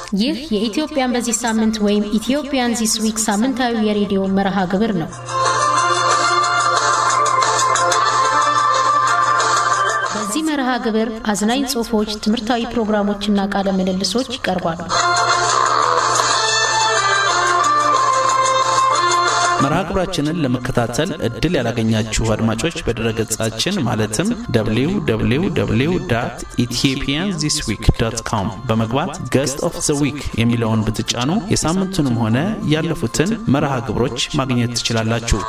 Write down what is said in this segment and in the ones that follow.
ይህ የኢትዮጵያን በዚህ ሳምንት ወይም ኢትዮጵያን ዚስ ዊክ ሳምንታዊ የሬዲዮ መርሃ ግብር ነው። በዚህ መርሃ ግብር አዝናኝ ጽሑፎች፣ ትምህርታዊ ፕሮግራሞችና ቃለ ምልልሶች ይቀርባሉ። መርሃ ግብራችንን ለመከታተል እድል ያላገኛችሁ አድማጮች በድረገጻችን ማለትም www ኢትዮጵያን ዚስ ዊክ ዶት ኮም በመግባት ገስት ኦፍ ዘ ዊክ የሚለውን ብትጫኑ የሳምንቱንም ሆነ ያለፉትን መርሃ ግብሮች ማግኘት ትችላላችሁ።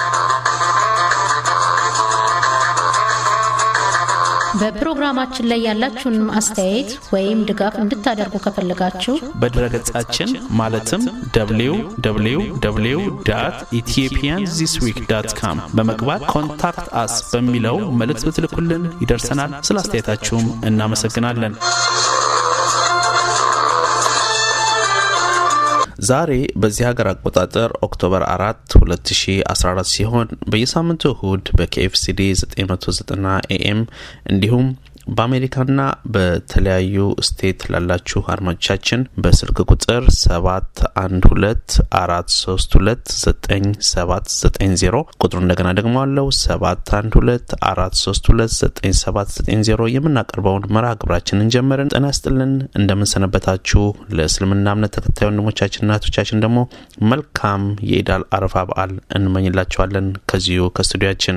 በፕሮግራማችን ላይ ያላችሁን አስተያየት ወይም ድጋፍ እንድታደርጉ ከፈለጋችሁ በድረገጻችን ማለትም www ኢትዮጵያን ዚስ ዊክ ዳት ካም በመግባት ኮንታክት አስ በሚለው መልእክት ብትልኩልን ይደርሰናል። ስለ አስተያየታችሁም እናመሰግናለን። ዛሬ በዚህ ሀገር አቆጣጠር ኦክቶበር 4 2014 ሲሆን በየሳምንቱ እሁድ በኬኤፍሲዲ 990 ኤኤም እንዲሁም በአሜሪካና በተለያዩ ስቴት ላላችሁ አድማጮቻችን በስልክ ቁጥር 712432970 ቁጥሩ እንደገና ደግሞ አለው 712432970 የምናቀርበውን መርሃ ግብራችንን ጀመርን። ጤና ይስጥልን፣ እንደምንሰነበታችሁ። ለእስልምና እምነት ተከታይ ወንድሞቻችንና እህቶቻችን ደግሞ መልካም የኢዳል አረፋ በዓል እንመኝላችኋለን ከዚሁ ከስቱዲያችን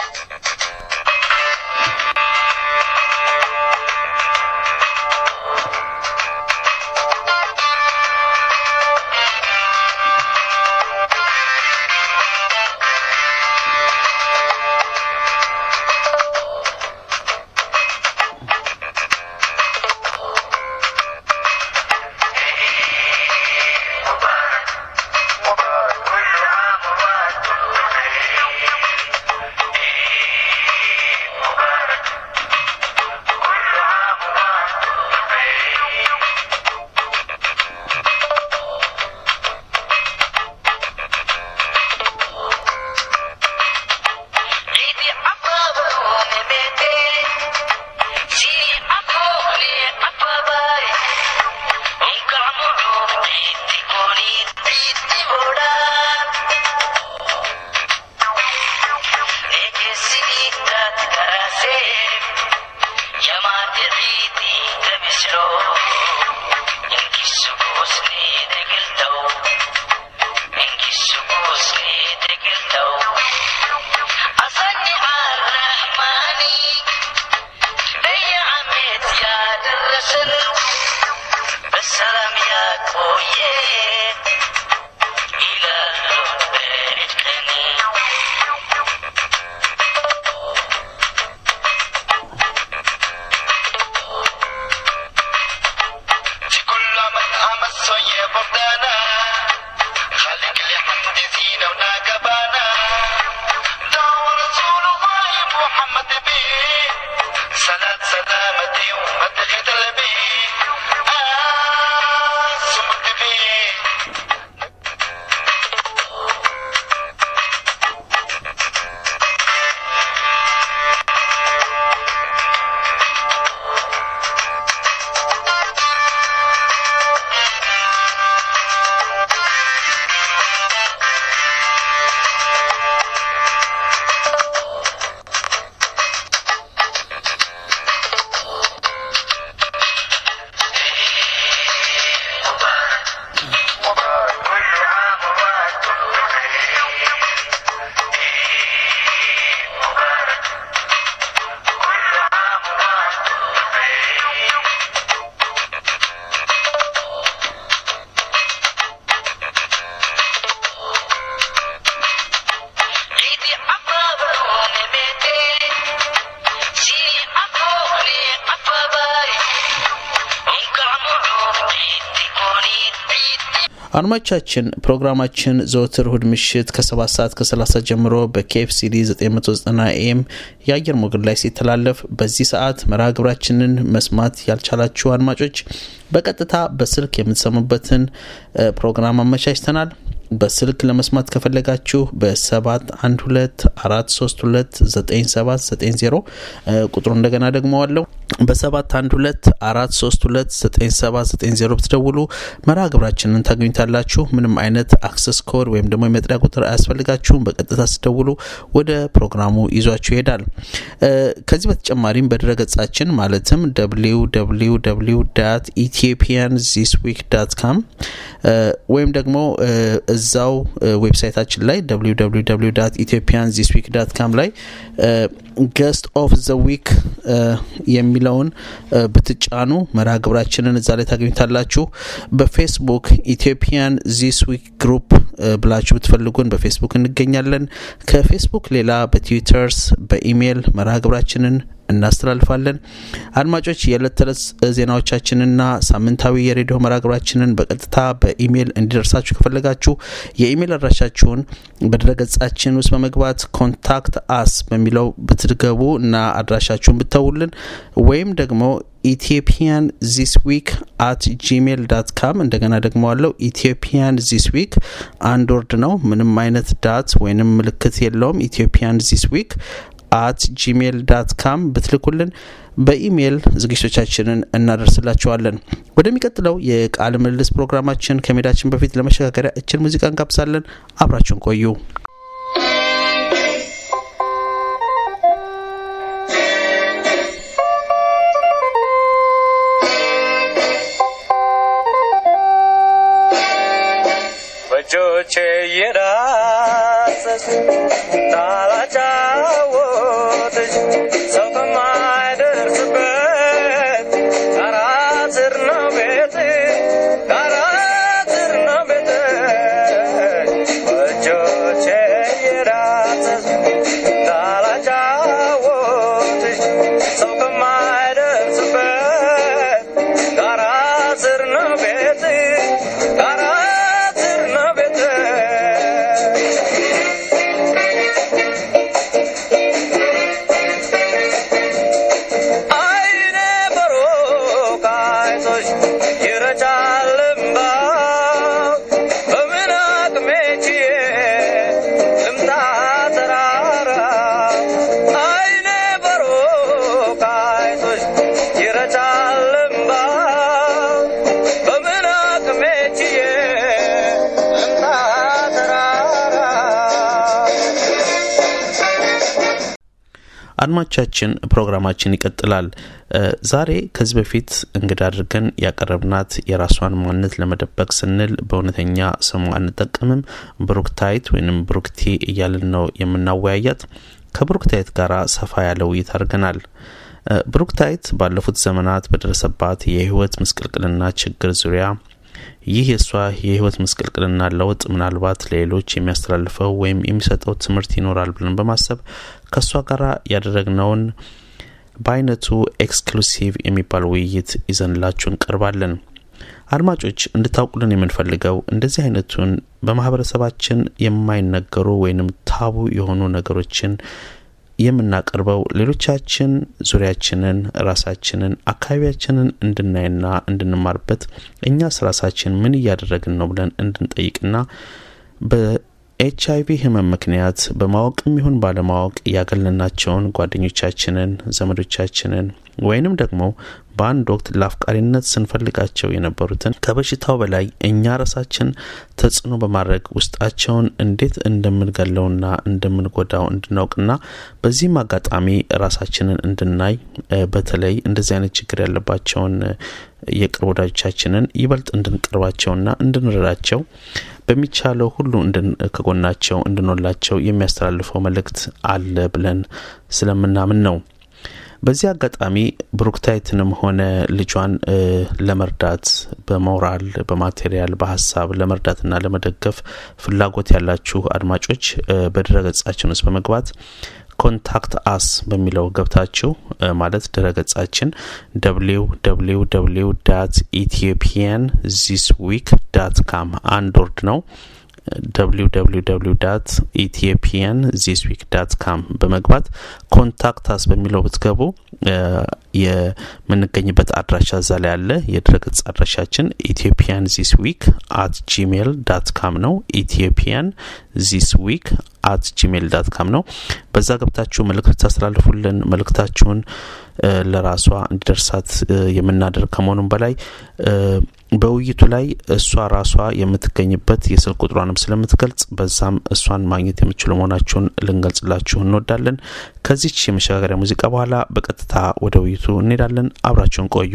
አድማጮቻችን ፕሮግራማችን ዘወትር እሁድ ምሽት ከ7 ሰዓት ከ30 ጀምሮ በኬኤፍሲዲ 990 ኤም የአየር ሞገድ ላይ ሲተላለፍ በዚህ ሰዓት መርሃ ግብራችንን መስማት ያልቻላችሁ አድማጮች በቀጥታ በስልክ የምትሰሙበትን ፕሮግራም አመቻችተናል። በስልክ ለመስማት ከፈለጋችሁ በ712 432 9790 ቁጥሩ እንደገና ደግሞ አለው በ712 432 9790 ብትደውሉ መርሃ ግብራችንን ታገኙታላችሁ። ምንም አይነት አክሰስ ኮድ ወይም ደግሞ የመጥሪያ ቁጥር አያስፈልጋችሁም። በቀጥታ ስትደውሉ ወደ ፕሮግራሙ ይዟችሁ ይሄዳል። ከዚህ በተጨማሪም በድረገጻችን ማለትም www ኢትዮጵያን ዚስ ዊክ ዳት ካም ወይም ደግሞ እዛው ዌብሳይታችን ላይ www ኢትዮጵያን ዚስ ዊክ ዳት ካም ላይ ገስት ኦፍ ዘ ዊክ የሚለውን ብትጫኑ መርሃ ግብራችንን እዛ ላይ ታገኙታላችሁ። በፌስቡክ ኢትዮጵያን ዚስ ዊክ ግሩፕ ብላችሁ ብትፈልጉን በፌስቡክ እንገኛለን። ከፌስቡክ ሌላ በትዊተርስ በኢሜይል መርሃ ግብራችንን እናስተላልፋለን። አድማጮች የዕለት ተዕለት ዜናዎቻችንና ሳምንታዊ የሬዲዮ መርሃ ግብራችንን በቀጥታ በኢሜይል እንዲደርሳችሁ ከፈለጋችሁ የኢሜይል አድራሻችሁን በድረገጻችን ውስጥ በመግባት ኮንታክት አስ በሚለው ብትገቡ እና አድራሻችሁን ብተውልን ወይም ደግሞ ኢትዮጵያን ዚስ ዊክ አት ጂሜል ዳት ካም እንደገና ደግሞ አለው ኢትዮጵያን ዚስ ዊክ አንድ ወርድ ነው። ምንም አይነት ዳት ወይንም ምልክት የለውም። ኢትዮጵያን ዚስ ዊክ አት ጂሜል ዳት ካም ብትልኩልን በኢሜይል ዝግጅቶቻችንን እናደርስላችኋለን። ወደሚቀጥለው የቃለ ምልልስ ፕሮግራማችን ከሜዳችን በፊት ለመሸጋገሪያ እችን ሙዚቃ እንጋብዛለን። አብራችሁን ቆዩ። በእጆቼ የዳሰስ ታላጫወትሽ ሰው ከማይደርስበት ጣራ ስር ነው ቤት ጣራ ስር ነው ቤት በእጆቼ የዳሰስ ታላጫወትሽ ሰው ከማይደርስበት ጣራ ስር ነው ቤት ጣራ ስር ነው ቤት አይኔ በሩቅ አይቶሽ ይረጫል እምባ በምን አቅሜ ችዬ ልምጣ ተራራ አይኔ በሩቅ አይቶሽ ይረጫል እምባ በምን አቅሜ ችዬ ልምጣ ተራራ አድማቻችን ፕሮግራማችን ይቀጥላል። ዛሬ ከዚህ በፊት እንግዳ አድርገን ያቀረብናት የራሷን ማንነት ለመደበቅ ስንል በእውነተኛ ስሟ አንጠቀምም፣ ብሩክታይት ወይም ብሩክቲ እያልን ነው የምናወያያት። ከብሩክታይት ጋር ሰፋ ያለ ውይይት አድርገናል። ብሩክታይት ባለፉት ዘመናት በደረሰባት የህይወት ምስቅልቅልና ችግር ዙሪያ ይህ የእሷ የህይወት ምስቅልቅልና ለውጥ ምናልባት ለሌሎች የሚያስተላልፈው ወይም የሚሰጠው ትምህርት ይኖራል ብለን በማሰብ ከእሷ ጋር ያደረግነውን በአይነቱ ኤክስክሉሲቭ የሚባል ውይይት ይዘንላችሁ እንቀርባለን። አድማጮች እንድታውቁልን የምንፈልገው እንደዚህ አይነቱን በማህበረሰባችን የማይነገሩ ወይንም ታቡ የሆኑ ነገሮችን የምናቀርበው ሌሎቻችን ዙሪያችንን፣ ራሳችንን፣ አካባቢያችንን እንድናይና እንድንማርበት እኛስ ራሳችን ምን እያደረግን ነው ብለን እንድንጠይቅና በኤች አይቪ ህመም ምክንያት በማወቅም ይሁን ባለማወቅ ያገለልናቸውን ጓደኞቻችንን፣ ዘመዶቻችንን ወይንም ደግሞ በአንድ ወቅት ለአፍቃሪነት ስንፈልጋቸው የነበሩትን ከበሽታው በላይ እኛ ራሳችን ተጽዕኖ በማድረግ ውስጣቸውን እንዴት እንደምንገለውና እንደምንጎዳው እንድናውቅና በዚህም አጋጣሚ ራሳችንን እንድናይ በተለይ እንደዚህ አይነት ችግር ያለባቸውን የቅርብ ወዳጆቻችንን ይበልጥ እንድንቀርባቸውና እንድንረዳቸው በሚቻለው ሁሉ ከጎናቸው እንድንላቸው የሚያስተላልፈው መልእክት አለ ብለን ስለምናምን ነው። በዚህ አጋጣሚ ብሩክታይትንም ሆነ ልጇን ለመርዳት በሞራል በማቴሪያል በሀሳብ ለመርዳትና ለመደገፍ ፍላጎት ያላችሁ አድማጮች በድረገጻችን ውስጥ በመግባት ኮንታክት አስ በሚለው ገብታችሁ ማለት ድረገጻችን ደብሊው ደብሊው ደብሊው ዳት ኢትዮጵያን ዚስ ዊክ ዳት ካም አንድ ወርድ ነው። www ዳት ኢትዮጵያን ዚስ ዊክ ዳት ካም በመግባት ኮንታክት አስ በሚለው ብትገቡ የምንገኝበት አድራሻ እዛ ላይ አለ። የድረገጽ አድራሻችን ኢትዮጵያን ዚስ ዊክ አት ጂሜል ዳት ካም ነው። ኢትዮጵያን ዚስ ዊክ አት ጂሜል ዳት ካም ነው። በዛ ገብታችሁ መልእክት ታስተላልፉልን መልእክታችሁን ለራሷ እንዲደርሳት የምናደርግ ከመሆኑም በላይ በውይይቱ ላይ እሷ ራሷ የምትገኝበት የስልክ ቁጥሯንም ስለምትገልጽ በዛም እሷን ማግኘት የምችሉ መሆናችሁን ልንገልጽላችሁ እንወዳለን። ከዚች የመሸጋገሪያ ሙዚቃ በኋላ በቀጥታ ወደ ውይይቱ እንሄዳለን። አብራችሁን ቆዩ።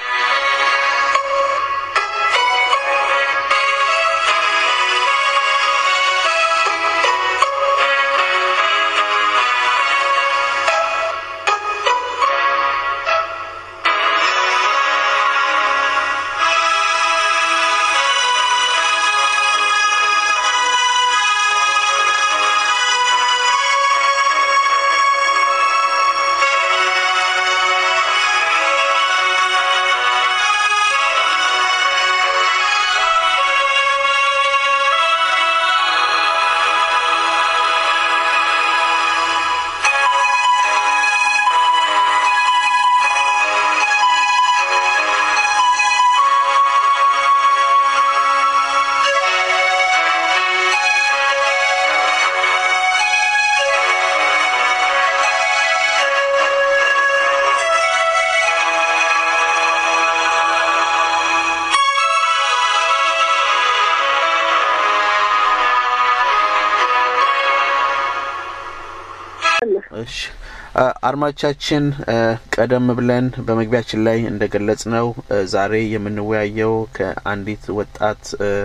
እሺ አድማጮቻችን ቀደም ብለን በመግቢያችን ላይ እንደገለጽ ነው ዛሬ የምንወያየው ከአንዲት ወጣት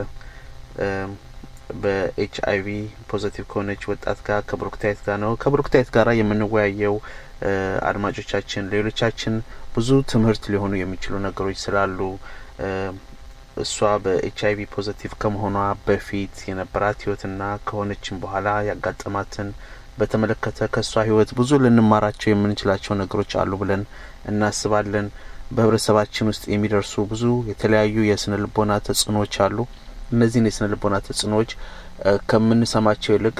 በኤች አይቪ ፖዘቲቭ ከሆነች ወጣት ጋር ከብሩክታይት ጋር ነው። ከብሩክታይት ጋር የምንወያየው አድማጮቻችን ሌሎቻችን ብዙ ትምህርት ሊሆኑ የሚችሉ ነገሮች ስላሉ እሷ በኤች አይቪ ፖዘቲቭ ከመሆኗ በፊት የነበራት ህይወትና ከሆነችም በኋላ ያጋጠማትን በተመለከተ ከእሷ ህይወት ብዙ ልንማራቸው የምንችላቸው ነገሮች አሉ ብለን እናስባለን። በህብረተሰባችን ውስጥ የሚደርሱ ብዙ የተለያዩ የስነ ልቦና ተጽዕኖዎች አሉ። እነዚህን የስነ ልቦና ተጽዕኖዎች ከምንሰማቸው ይልቅ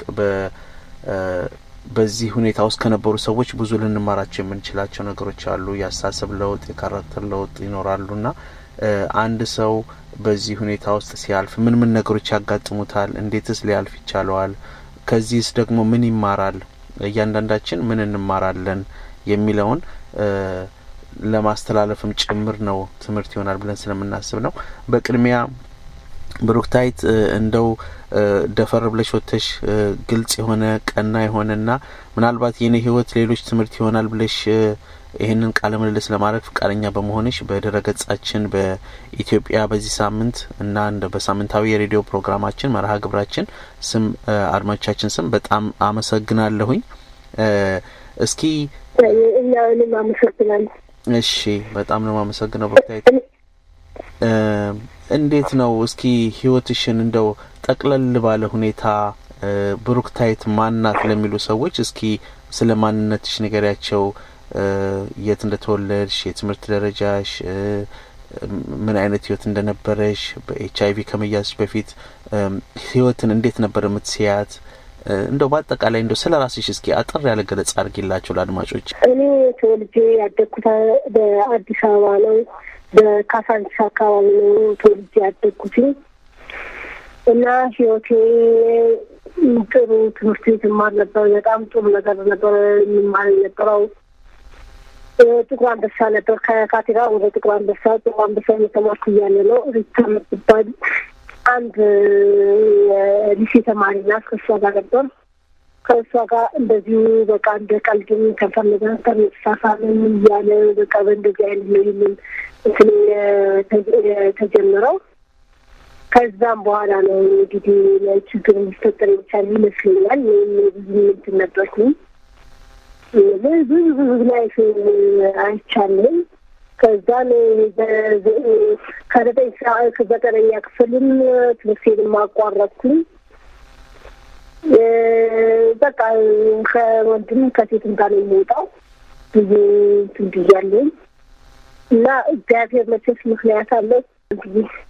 በዚህ ሁኔታ ውስጥ ከነበሩ ሰዎች ብዙ ልንማራቸው የምንችላቸው ነገሮች አሉ። የአስተሳሰብ ለውጥ፣ የካራክተር ለውጥ ይኖራሉና አንድ ሰው በዚህ ሁኔታ ውስጥ ሲያልፍ ምን ምን ነገሮች ያጋጥሙታል? እንዴትስ ሊያልፍ ይቻለዋል? ከዚህስ ደግሞ ምን ይማራል? እያንዳንዳችን ምን እንማራለን የሚለውን ለማስተላለፍም ጭምር ነው ትምህርት ይሆናል ብለን ስለምናስብ ነው። በቅድሚያ ብሩክታይት እንደው ደፈር ብለሽ ወጥተሽ ግልጽ የሆነ ቀና የሆነና ምናልባት የኔ ህይወት ሌሎች ትምህርት ይሆናል ብለሽ ይህንን ቃለ ምልልስ ለማድረግ ፈቃደኛ በመሆንሽ በድረ ገጻችን በኢትዮጵያ በዚህ ሳምንት እና እንደ በሳምንታዊ የሬዲዮ ፕሮግራማችን መርሃ ግብራችን ስም አድማጮቻችን ስም በጣም አመሰግናለሁኝ። እስኪ እኛንም አመሰግናለሁ። እሺ፣ በጣም ነው የማመሰግነው ብሩክታይት። እንዴት ነው እስኪ ህይወትሽን እንደው ጠቅለል ባለ ሁኔታ ብሩክታይት ማናት ለሚሉ ሰዎች እስኪ ስለ ማንነትሽ ንገሪያቸው። የት እንደተወለድሽ፣ የትምህርት ደረጃሽ፣ ምን አይነት ህይወት እንደነበረሽ፣ በኤች አይቪ ከመያዝሽ በፊት ህይወትን እንዴት ነበር የምትስያት? እንደው በአጠቃላይ እንደው ስለ ራስሽ እስኪ አጠር ያለ ገለጻ አድርጊላቸው ለአድማጮች። እኔ ተወልጄ ያደግኩት በአዲስ አበባ ነው። በካሳንቺስ አካባቢ ነው ተወልጄ ያደግኩት እና ህይወቴ ጥሩ ትምህርት ቤት እማር ነበር። በጣም ጥሩ ነገር ነበር የምማር የነበረው ጥቁር አንበሳ ነበር። ከካቴራ ወደ ጥቁር አንበሳ ጥቁር አንበሳ እየተማርኩ እያለ ነው ሪታ የምትባል አንድ ሊሴ ተማሪ ናት። ከእሷ ጋር ነበር። ከእሷ ጋር እንደዚሁ በቃ እንደ ቀልድም ከፈለገ ተመሳሳምን እያለ በቃ በእንደዚህ አይነት ነው ይህንን እንትን የተጀመረው። ከዛም በኋላ ነው እንግዲህ ችግር እንዲፈጠር የቻለ ይመስለኛል። ወይም ብዙ እንትን ነበርኩኝ ብዙ ብዙ ላይፍ አይቻልም። ከዛን ከዘጠኝ ሰዓት ዘጠነኛ ክፍልም ትምህርቴንም አቋረጥኩኝ። በቃ ከወንድም ከሴትም ጋር ነው የሚወጣው ብዙ እንትን ብያለሁኝ እና እግዚአብሔር መቼስ ምክንያት አለው። እንግዲህ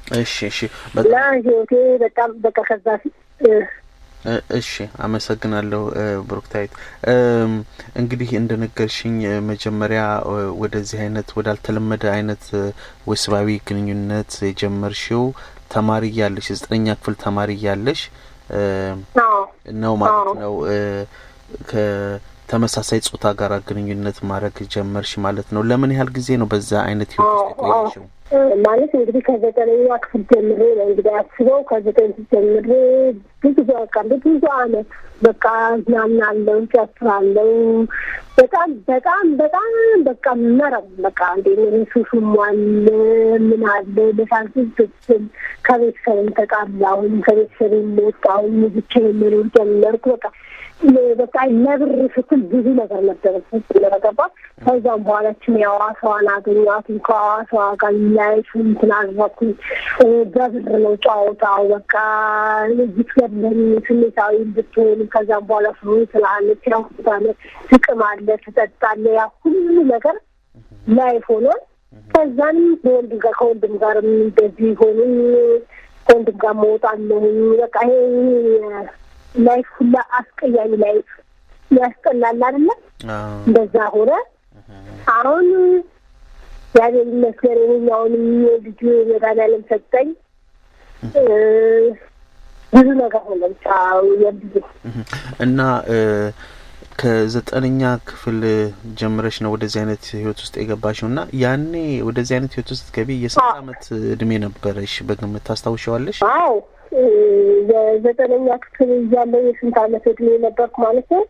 እሺ እሺ እና በጣም ህይወቴ በጣም በቃ ከዛ እ፣ እ- እሺ አመሰግናለሁ እ፣ ብሩክታዊት እም፣ እንግዲህ እንደነገርሽኝ እ፣ መጀመሪያ እ፣ ወደዚህ አይነት ወዳልተለመደ አይነት እ፣ ወሲባዊ ግንኙነት የጀመርሽው ተማሪ እያለሽ የዘጠነኛ ክፍል ተማሪ እያለሽ እ፣ አዎ ነው ማለት አዎ። ነው እ፣ ከተመሳሳይ ጾታ ጋር ግንኙነት ማድረግ ጀመርሽ ማለት ነው ለምን ያህል ጊዜ ነው በዛ አይነት ህይወት ውስጥ አዎ፣ አዎ። የቆየሽው እ፣ ማለት እንግዲህ ከዘጠነኛ ክፍል ጀምሬ ነው እንግዲህ አስበው ከዘጠኝ ጀምሬ ብዙ በቃ ብዙ አመት በቃ እዝናናለሁ፣ ጨፍራለሁ። በጣም በጣም በጣም በቃ መረብ በቃ እንደ ምን ሱሱም አለ ምን አለ በሳንቲም ትክክል ከቤተሰብም ተጣላሁኝ፣ ከቤተሰብም ወጣሁኝ፣ ብቻዬን መኖር ጀመርኩ። በቃ በቃ ለብር ስትል ብዙ ነገር ነበረ ስለተገባ ከዛም በኋላችን የሐዋሳዋን አገኘኋት ከሐዋሳዋ ጋር ላይፍ እንትን አደረኩኝ። እ፣ በብር ነው ጨዋታው። በቃ ብትገለኝ ስሜታዊ ብትሆን ከዛም በኋላ ፍሩ ስላለች ያው ስታለ ጥቅም አለ ትጠጣለ ያ ሁሉ ነገር ላይፍ ሆኗል። ከዛም በወንድ ጋር ከወንድም ጋርም እንደዚህ ሆኑኝ ከወንድም ጋር መውጣለሁኝ በቃ ይሄ ላይፍ ሁላ አስቀያሚ ላይፍ ያስጠላል አይደለ? አዎ። እንደዛ ሆነ። አሁን እግዚአብሔር ይመስገን ይኸኛውንም ልጁ መድኃኒዓለም ሰጠኝ። እ፣ ብዙ ነገር ሆነ ብቻ የልጁ እና እ፣ ከዘጠነኛ ክፍል ጀምረሽ ነው ወደዚህ አይነት ህይወት ውስጥ የገባሽው እና ያኔ ወደዚህ አይነት ህይወት ውስጥ ገቢ የስንት አዎ። አመት እድሜ ነበረሽ በግምት ታስታውሻዋለሽ? አዎ እ፣ የዘጠነኛ ክፍል እያለሁ የስንት አመት እድሜ ነበርኩ ማለት ነው?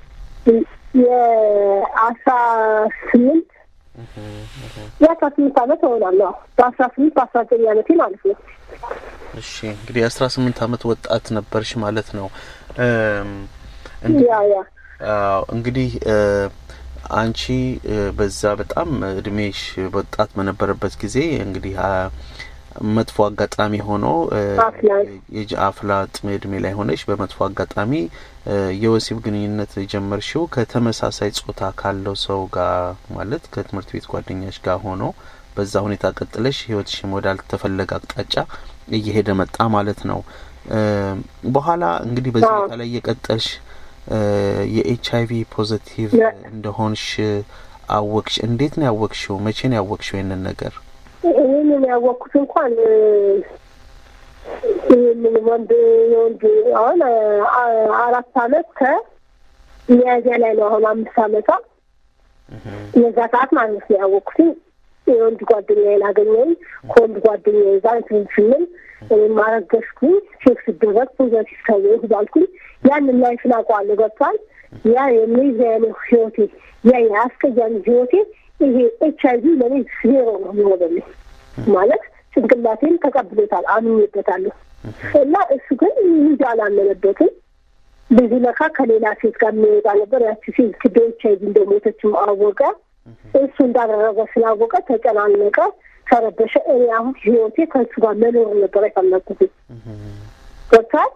የአስራ ስምንት የአስራ ስምንት አመት እሆናለሁ። በአስራ ስምንት በአስራ ዘጠኝ አመቴ ማለት ነው። እሺ እንግዲህ የአስራ ስምንት አመት ወጣት ነበርሽ ማለት ነው። እም፣ እንግዲህ ያ ያ አዎ እንግዲህ እ፣ አንቺ እ፣ በዛ በጣም እድሜሽ ወጣት በነበረበት ጊዜ እንግዲህ አ፣ መጥፎ አጋጣሚ ሆኖ እ፣ አፍላ። የጅ አፍላ ጥም እድሜ ላይ ሆነሽ በመጥፎ አጋጣሚ እ፣ የወሲብ ግንኙነት የጀመርሽው ከተመሳሳይ ጾታ ካለው ሰው ጋር ማለት ከትምህርት ቤት ጓደኛሽ ጋር ሆኖ በዛ ሁኔታ ቀጥለሽ ህይወትሽም ወዳልተፈለገ አቅጣጫ እየሄደ መጣ ማለት ነው። እ፣ በኋላ እንግዲህ በዚህ አዎ። ሁኔታ ላይ እየቀጠልሽ እ፣ የኤች አይቪ ፖዘቲቭ ያ- እንደሆንሽ አወቅሽ። እንዴት ነው ያወቅሽው? መቼ ነው ያወቅሽው ይህንን ነገር? ይህንን ያወቅኩት እንኳን እ፣ ይህንን ወንድ የወንድ አሁን አ- አ- አራት አመት ከሚያዝያ ላይ ነው። አሁን አምስት አመቷ የዛ ሰዓት ማለት ነው ያወቅኩትኝ። የወንድ ጓደኛዬን አገኘሁኝ። ከወንድ ጓደኛዬ ጋር እንትን ስንል እኔም አረገዝኩኝ። ቼክ ስደረግ ፖዘቲቭ ተብዬ ባልኩኝ ያንን ላይ ስላውቀዋለሁ ገብቷል። ያ የሚዛያነ ህይወቴ ያ የአስቀያሚ ህይወቴ ይሄ ኤች አይቪ ለእኔ ዜሮ ነው የሚሆነልኝ ማለት ጭንቅላቴን ተቀብሎታል፣ አምኜበታለሁ። እና እሱ ግን ልጅ አላመነበትም። ብዙ ለካ ከሌላ ሴት ጋር የሚወጣ ነበር። ያቺ ሴት ክዶ ኤች አይቪ እንደሞተችው አወቀ። እሱ እንዳደረገ ስላወቀ ተጨናነቀ፣ ተረበሸ። እኔ አሁን ህይወቴ ከእሱ ጋር መኖር ነበር የፈለግኩት ገብቷል።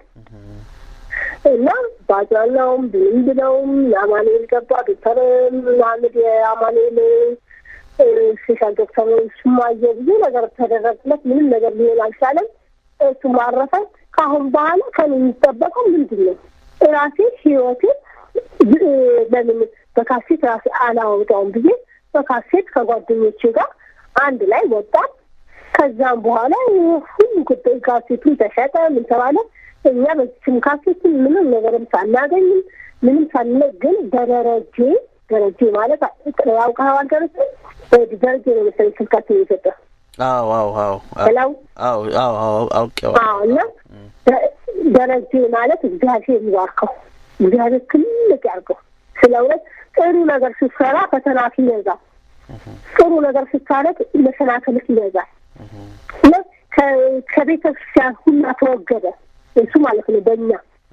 እና በአጽናናውም ብንም ብለውም የአማኑኤል ገባ ዶክተር መሀመድ የአማኑኤል እ፣ ስፔሻል ዶክተር እሱም አየሁ ብዙ ነገር ተደረግለት ምንም ነገር ሊሆን አልቻለም። እሱ ማረፈ። ከአሁን በኋላ ከኔ የሚጠበቀው ምንድን ነው? ራሴ ህይወቴ እ፣ ለምን በካሴት ራሴ አላወጣውም ብዬ በካሴት ከጓደኞቼ ጋር አንድ ላይ ወጣን። ከዛም በኋላ ሁሉ ጉዳይ ካሴቱን ተሸጠ። ምን ተባለ? እኛ በስም ካሴቱን ምንም ነገርም ሳናገኝም ምንም ሳንለ ግን በደረጀ ደረጀ ማለት ያውቀዋል። ደረጀ ደረጀ ነው መሰለኝ ስልካችን የሰጠ አዎ አዎ አዎ ሄላው አዎ አዎ አዎ አውቄዋለሁ። አዎ እና ደ- ደረጀ ማለት እግዚአብሔር ይባርከው፣ እግዚአብሔር ትልቅ ያርገው። ስለ እውነት ጥሩ ነገር ስትሰራ ፈተናት ይበዛል። ጥሩ ነገር ስታረግ መሰናክልት ይበዛል። እና ከ- ከቤተ ክርስቲያን ሁላ ተወገደ እሱ ማለት ነው። በእኛ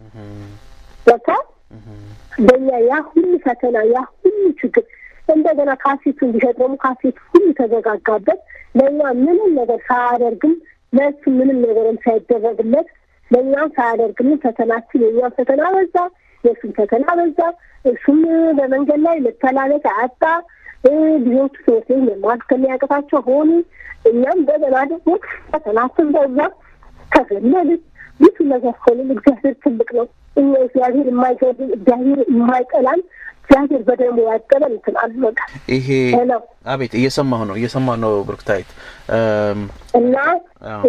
በቃ በእኛ ያ ሁሉ ፈተና ያ ሁሉ ችግር እንደገና ካሴቱ እንዲሸጥ ደግሞ ካሴቱ ሁሉ ተዘጋጋበት። ለእኛ ምንም ነገር ሳያደርግም ለእሱ ምንም ነገርም ሳይደረግለት ለእኛም ሳያደርግልን ፈተናችን የእኛም ፈተና በዛ፣ የእሱም ፈተና በዛ። እሱም በመንገድ ላይ መተላለፍ አጣ። ልጆቹ ትምህርት ቤት መማር ከሚያቅታቸው ሆኑ። እኛም እንደገና ደግሞ ፈተናችን በዛ ተገለልን። ብዙ ነገር ሆንን። እግዚአብሔር ትልቅ ነው። እኛ እግዚአብሔር የማይገድል እግዚአብሔር የማይጠላን እግዚአብሔር በደሞ ያጠበን እንትን አልበቃ ይሄ ሄሎ አቤት እየሰማሁ ነው እየሰማሁ ነው ብሩክታይት እም፣ እና አዎ።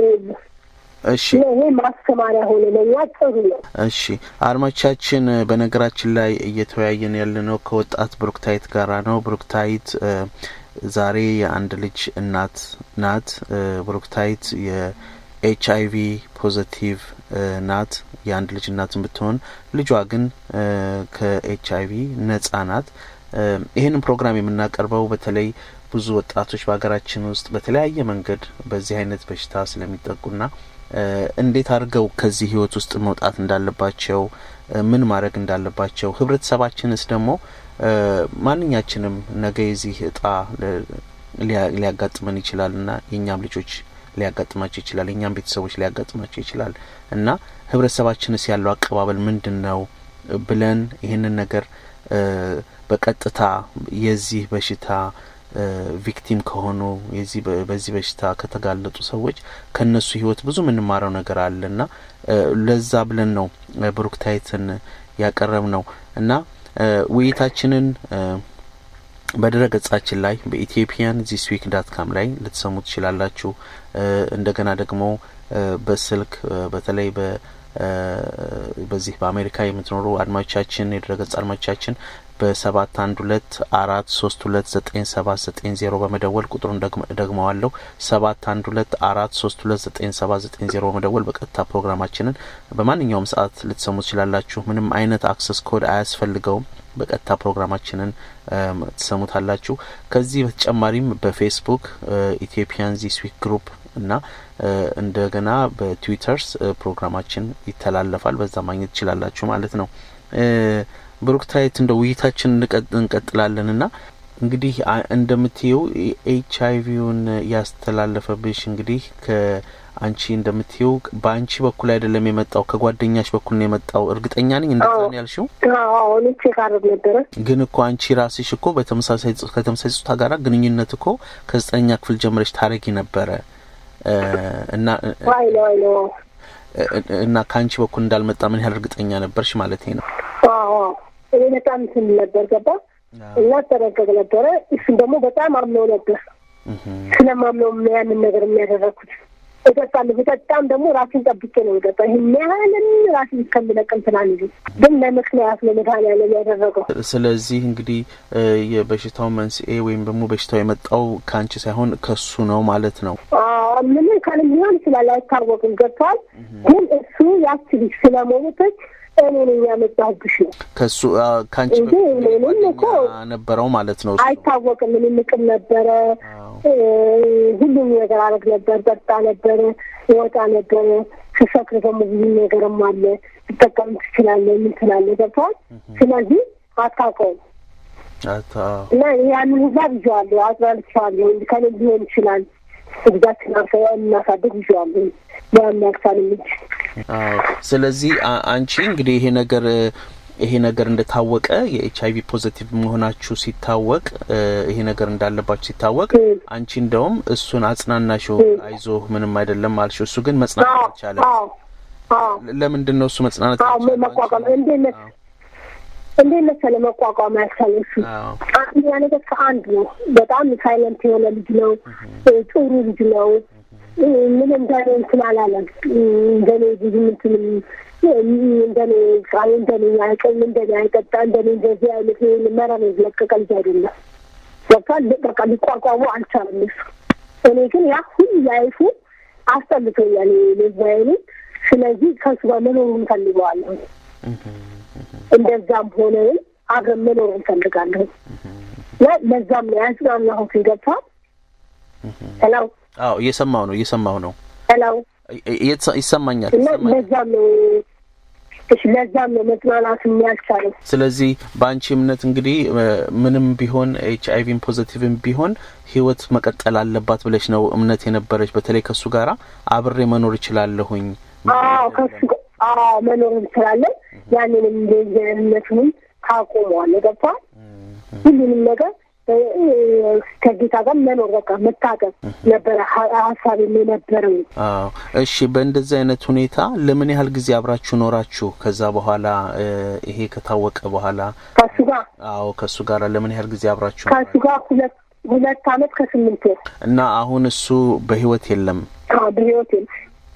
እሺ ይሄ ማስተማሪያ ሆነ ለእኛ ጥሩ ነው። እሺ አድማቻችን በነገራችን ላይ እየተወያየን ያለነው ከወጣት ብሩክታይት ጋራ ነው። ብሩክታይት እ፣ ዛሬ የአንድ ልጅ እናት ናት። እ፣ ብሩክታይት የኤች አይ ቪ ፖዘቲቭ እ፣ ናት። የአንድ ልጅ እናትን ብትሆን ልጇ ግን እ፣ ከኤች አይ ቪ ነጻ ናት። እ፣ ይህንን ፕሮግራም የምናቀርበው በተለይ ብዙ ወጣቶች በሀገራችን ውስጥ በተለያየ መንገድ በዚህ አይነት በሽታ ስለሚጠቁና እ፣ እንዴት አድርገው ከዚህ ህይወት ውስጥ መውጣት እንዳለባቸው እ፣ ምን ማድረግ እንዳለባቸው ህብረተሰባችንስ ደግሞ እ፣ ማንኛችንም ነገ የዚህ እጣ ለ- ሊያ- ሊያጋጥመን ይችላል እና የእኛም ልጆች ሊያጋጥማቸው ይችላል የእኛም ቤተሰቦች ሊያጋጥማቸው ይችላል እና ህብረተሰባችንስ ያለው አቀባበል ምንድን ነው ብለን ይህንን ነገር እ፣ በቀጥታ የዚህ በሽታ እ፣ ቪክቲም ከሆኑ የዚህ በ- በዚህ በሽታ ከተጋለጡ ሰዎች ከነሱ ህይወት ብዙ የምንማረው ነገር አለ እና እ፣ ለዛ ብለን ነው እ፣ ብሩክታይትን ያቀረብ ነው እና እ፣ ውይይታችንን እ፣ በድረ ገጻችን ላይ በኢትዮጵያን ዚስ ዊክ ዳት ካም ላይ ልትሰሙ ትችላላችሁ። እ፣ እንደገና ደግሞ እ፣ በስልክ እ፣ በተለይ በ እ፣ በዚህ በአሜሪካ የምትኖሩ አድማጮቻችን የድረ ገጽ አድማጮቻችን በሰባት አንድ ሁለት አራት ሶስት ሁለት ዘጠኝ ሰባት ዘጠኝ ዜሮ በመደወል ቁጥሩን ደግመ- ደግመዋለሁ ሰባት አንድ ሁለት አራት ሶስት ሁለት ዘጠኝ ሰባት ዘጠኝ ዜሮ በመደወል በቀጥታ ፕሮግራማችንን በማንኛውም ሰዓት ልትሰሙ ትችላላችሁ። ምንም አይነት አክሰስ ኮድ አያስፈልገውም። በቀጥታ ፕሮግራማችንን እም፣ ትሰሙታላችሁ። ከዚህ በተጨማሪም በፌስቡክ ኢትዮጵያን ዚስ ዊክ ግሩፕ እና እ፣ እንደገና በትዊተርስ እ፣ ፕሮግራማችን ይተላለፋል። በዛ ማግኘት ትችላላችሁ ማለት ነው። እ፣ ብሩክታይት እንደ ውይይታችን እንቀጥ- እንቀጥላለን እና እንግዲህ አ- እንደምትየው ኤች አይ ቪውን ያስተላለፈብሽ እንግዲህ ከአንቺ እንደምትየው በአንቺ በኩል አይደለም የመጣው ከጓደኛሽ በኩል ነው የመጣው። እርግጠኛ ነኝ እንደዛ ነው ያልሽው። አሁን ቼክ አረግ ነበረ ግን እኮ አንቺ ራስሽ እኮ በተመሳሳይ ጾ- ከተመሳሳይ ጾታ ጋራ ግንኙነት እኮ ከዘጠነኛ ክፍል ጀምረሽ ታረጊ ነበረ እ፣ እና አይ ነው አይ ነው እ- እና ከአንቺ በኩል እንዳልመጣ ምን ያህል እርግጠኛ ነበርሽ ማለት ነው? አዎ እኔ በጣም እንትን ነበር ገባ እና ተረገግ ነበረ። እሱም ደግሞ በጣም አምነው ነበር። ስለማምነው ያንን ነገር የሚያደረግኩት እጠጣለሁ። በጠጣም ደግሞ ራሴን ጠብቄ ነው የጠጣ ይህን ያህልን ራሴን እስከምለቅም ትላንሉ ግን ለምክንያት ነው መድኃኒዓለም ያደረገው። ስለዚህ እንግዲህ እ፣ የበሽታው መንስኤ ወይም ደግሞ በሽታው የመጣው ከአንቺ ሳይሆን ከሱ ነው ማለት ነው። አዎ፣ ምንም ካንም ሊሆን ይችላል አይታወቅም። ገብተዋል። ግን እሱ ያቺ ልጅ ስለሞተች እኔ ነኝ ያመጣሁብሽ ነው ከሱ አ፣ ከአንቺ እንጂ በፊት ምንም ጓደኛ እኮ ነበረው ማለት ነው። እሱ አይታወቅም። ምን ንቅም ነበረ አዎ። ሁሉም ነገር አረግ ነበር። ጠጣ ነበረ፣ ወጣ ነበረ። ስሰክር ደግሞ ብዙ ነገርም አለ። ትጠቀም ትችላለህ፣ ምን ትላለህ። ገብተዋል። ስለዚህ አታውቀውም አታ እና ያንን ሁላ ይዤዋለሁ፣ አጽናንቼዋለሁ። ከኔ ሊሆን ይችላል እግዛችን አርፈ እናሳድግ ይዤዋለሁ። ለሚያክሳል እንጂ አዎ። ስለዚህ አ- አንቺ እንግዲህ ይሄ ነገር እ፣ ይሄ ነገር እንደታወቀ የኤች አይቪ ፖዘቲቭ መሆናችሁ ሲታወቅ እ፣ ይሄ ነገር እንዳለባችሁ ሲታወቅ እም። አንቺ እንደውም እሱን አጽናናሽው፣ አይዞህ ምንም አይደለም አልሽው። እሱ ግን መጽናናት አዎ አልቻለም። አዎ አዎ ለምንድን ነው እሱ መጽናናት አዎ ያልቻለው? መቋቋም አንቺ? እንዴት መስ አዎ። እንዴት መሰለህ መቋቋም ያልቻለ እሱ አዎ። አንደኛ ነገር ከአንድ ነው። በጣም ሳይለንት የሆነ ልጅ ነው። ጥሩ ልጅ ነው። ምን እንደኔ እንትን አላለም። እንደኔ ብዙ እንትንም እንደኔ ቃል እንደኔ አይቀም እንደኔ አይጠጣ እንደኔ እንደዚህ አይነት መረብ የለቀቀ ልጅ አይደለም። ገብቷል። በቃ ሊቋቋሙ አልቻለም እሱ። እኔ ግን ያ ሁሉ ላይፉ አስጠልቶኛል ልዛይኑ። ስለዚህ ከሱ ጋር መኖር እንፈልገዋለሁ። እንደዛም ሆነን አብረን መኖር እንፈልጋለሁ። ለዛም ነው ያጽናናሁት። ገብቷል። ሄሎ አዎ እየሰማው ነው እየሰማው ነው ሄሎ እ- እየተሰ- ይሰማኛል እና ይሰማኛል። ለዛም ነው እሺ፣ ለዛም ነው መጽናናት የሚያልቻለው። ስለዚህ በአንቺ እምነት እንግዲህ እ፣ ምንም ቢሆን ኤች አይቪን ፖዘቲቭም ቢሆን ህይወት መቀጠል አለባት ብለሽ ነው እምነት የነበረች። በተለይ ከእሱ ጋራ አብሬ መኖር እችላለሁኝ። አዎ ከሱ ጋ- አዎ መኖር እንችላለን። ያንንም እንደነቱንም ታቆመዋል። ገብቷል። ሁሉንም ነገር እ፣ ከጌታ ጋር መኖር በቃ መታቀብ ነበረ ሀ- ሀሳብ የነበረው። አዎ እሺ። በእንደዚህ አይነት ሁኔታ ለምን ያህል ጊዜ አብራችሁ ኖራችሁ? ከዛ በኋላ እ፣ ይሄ ከታወቀ በኋላ ከሱ ጋር አዎ ከእሱ ጋር ለምን ያህል ጊዜ አብራችሁ ከሱ ኖራችሁ? ጋር ሁለት ሁለት አመት ከስምንት ወር እና አሁን እሱ በህይወት የለም። አዎ፣ በህይወት የለም።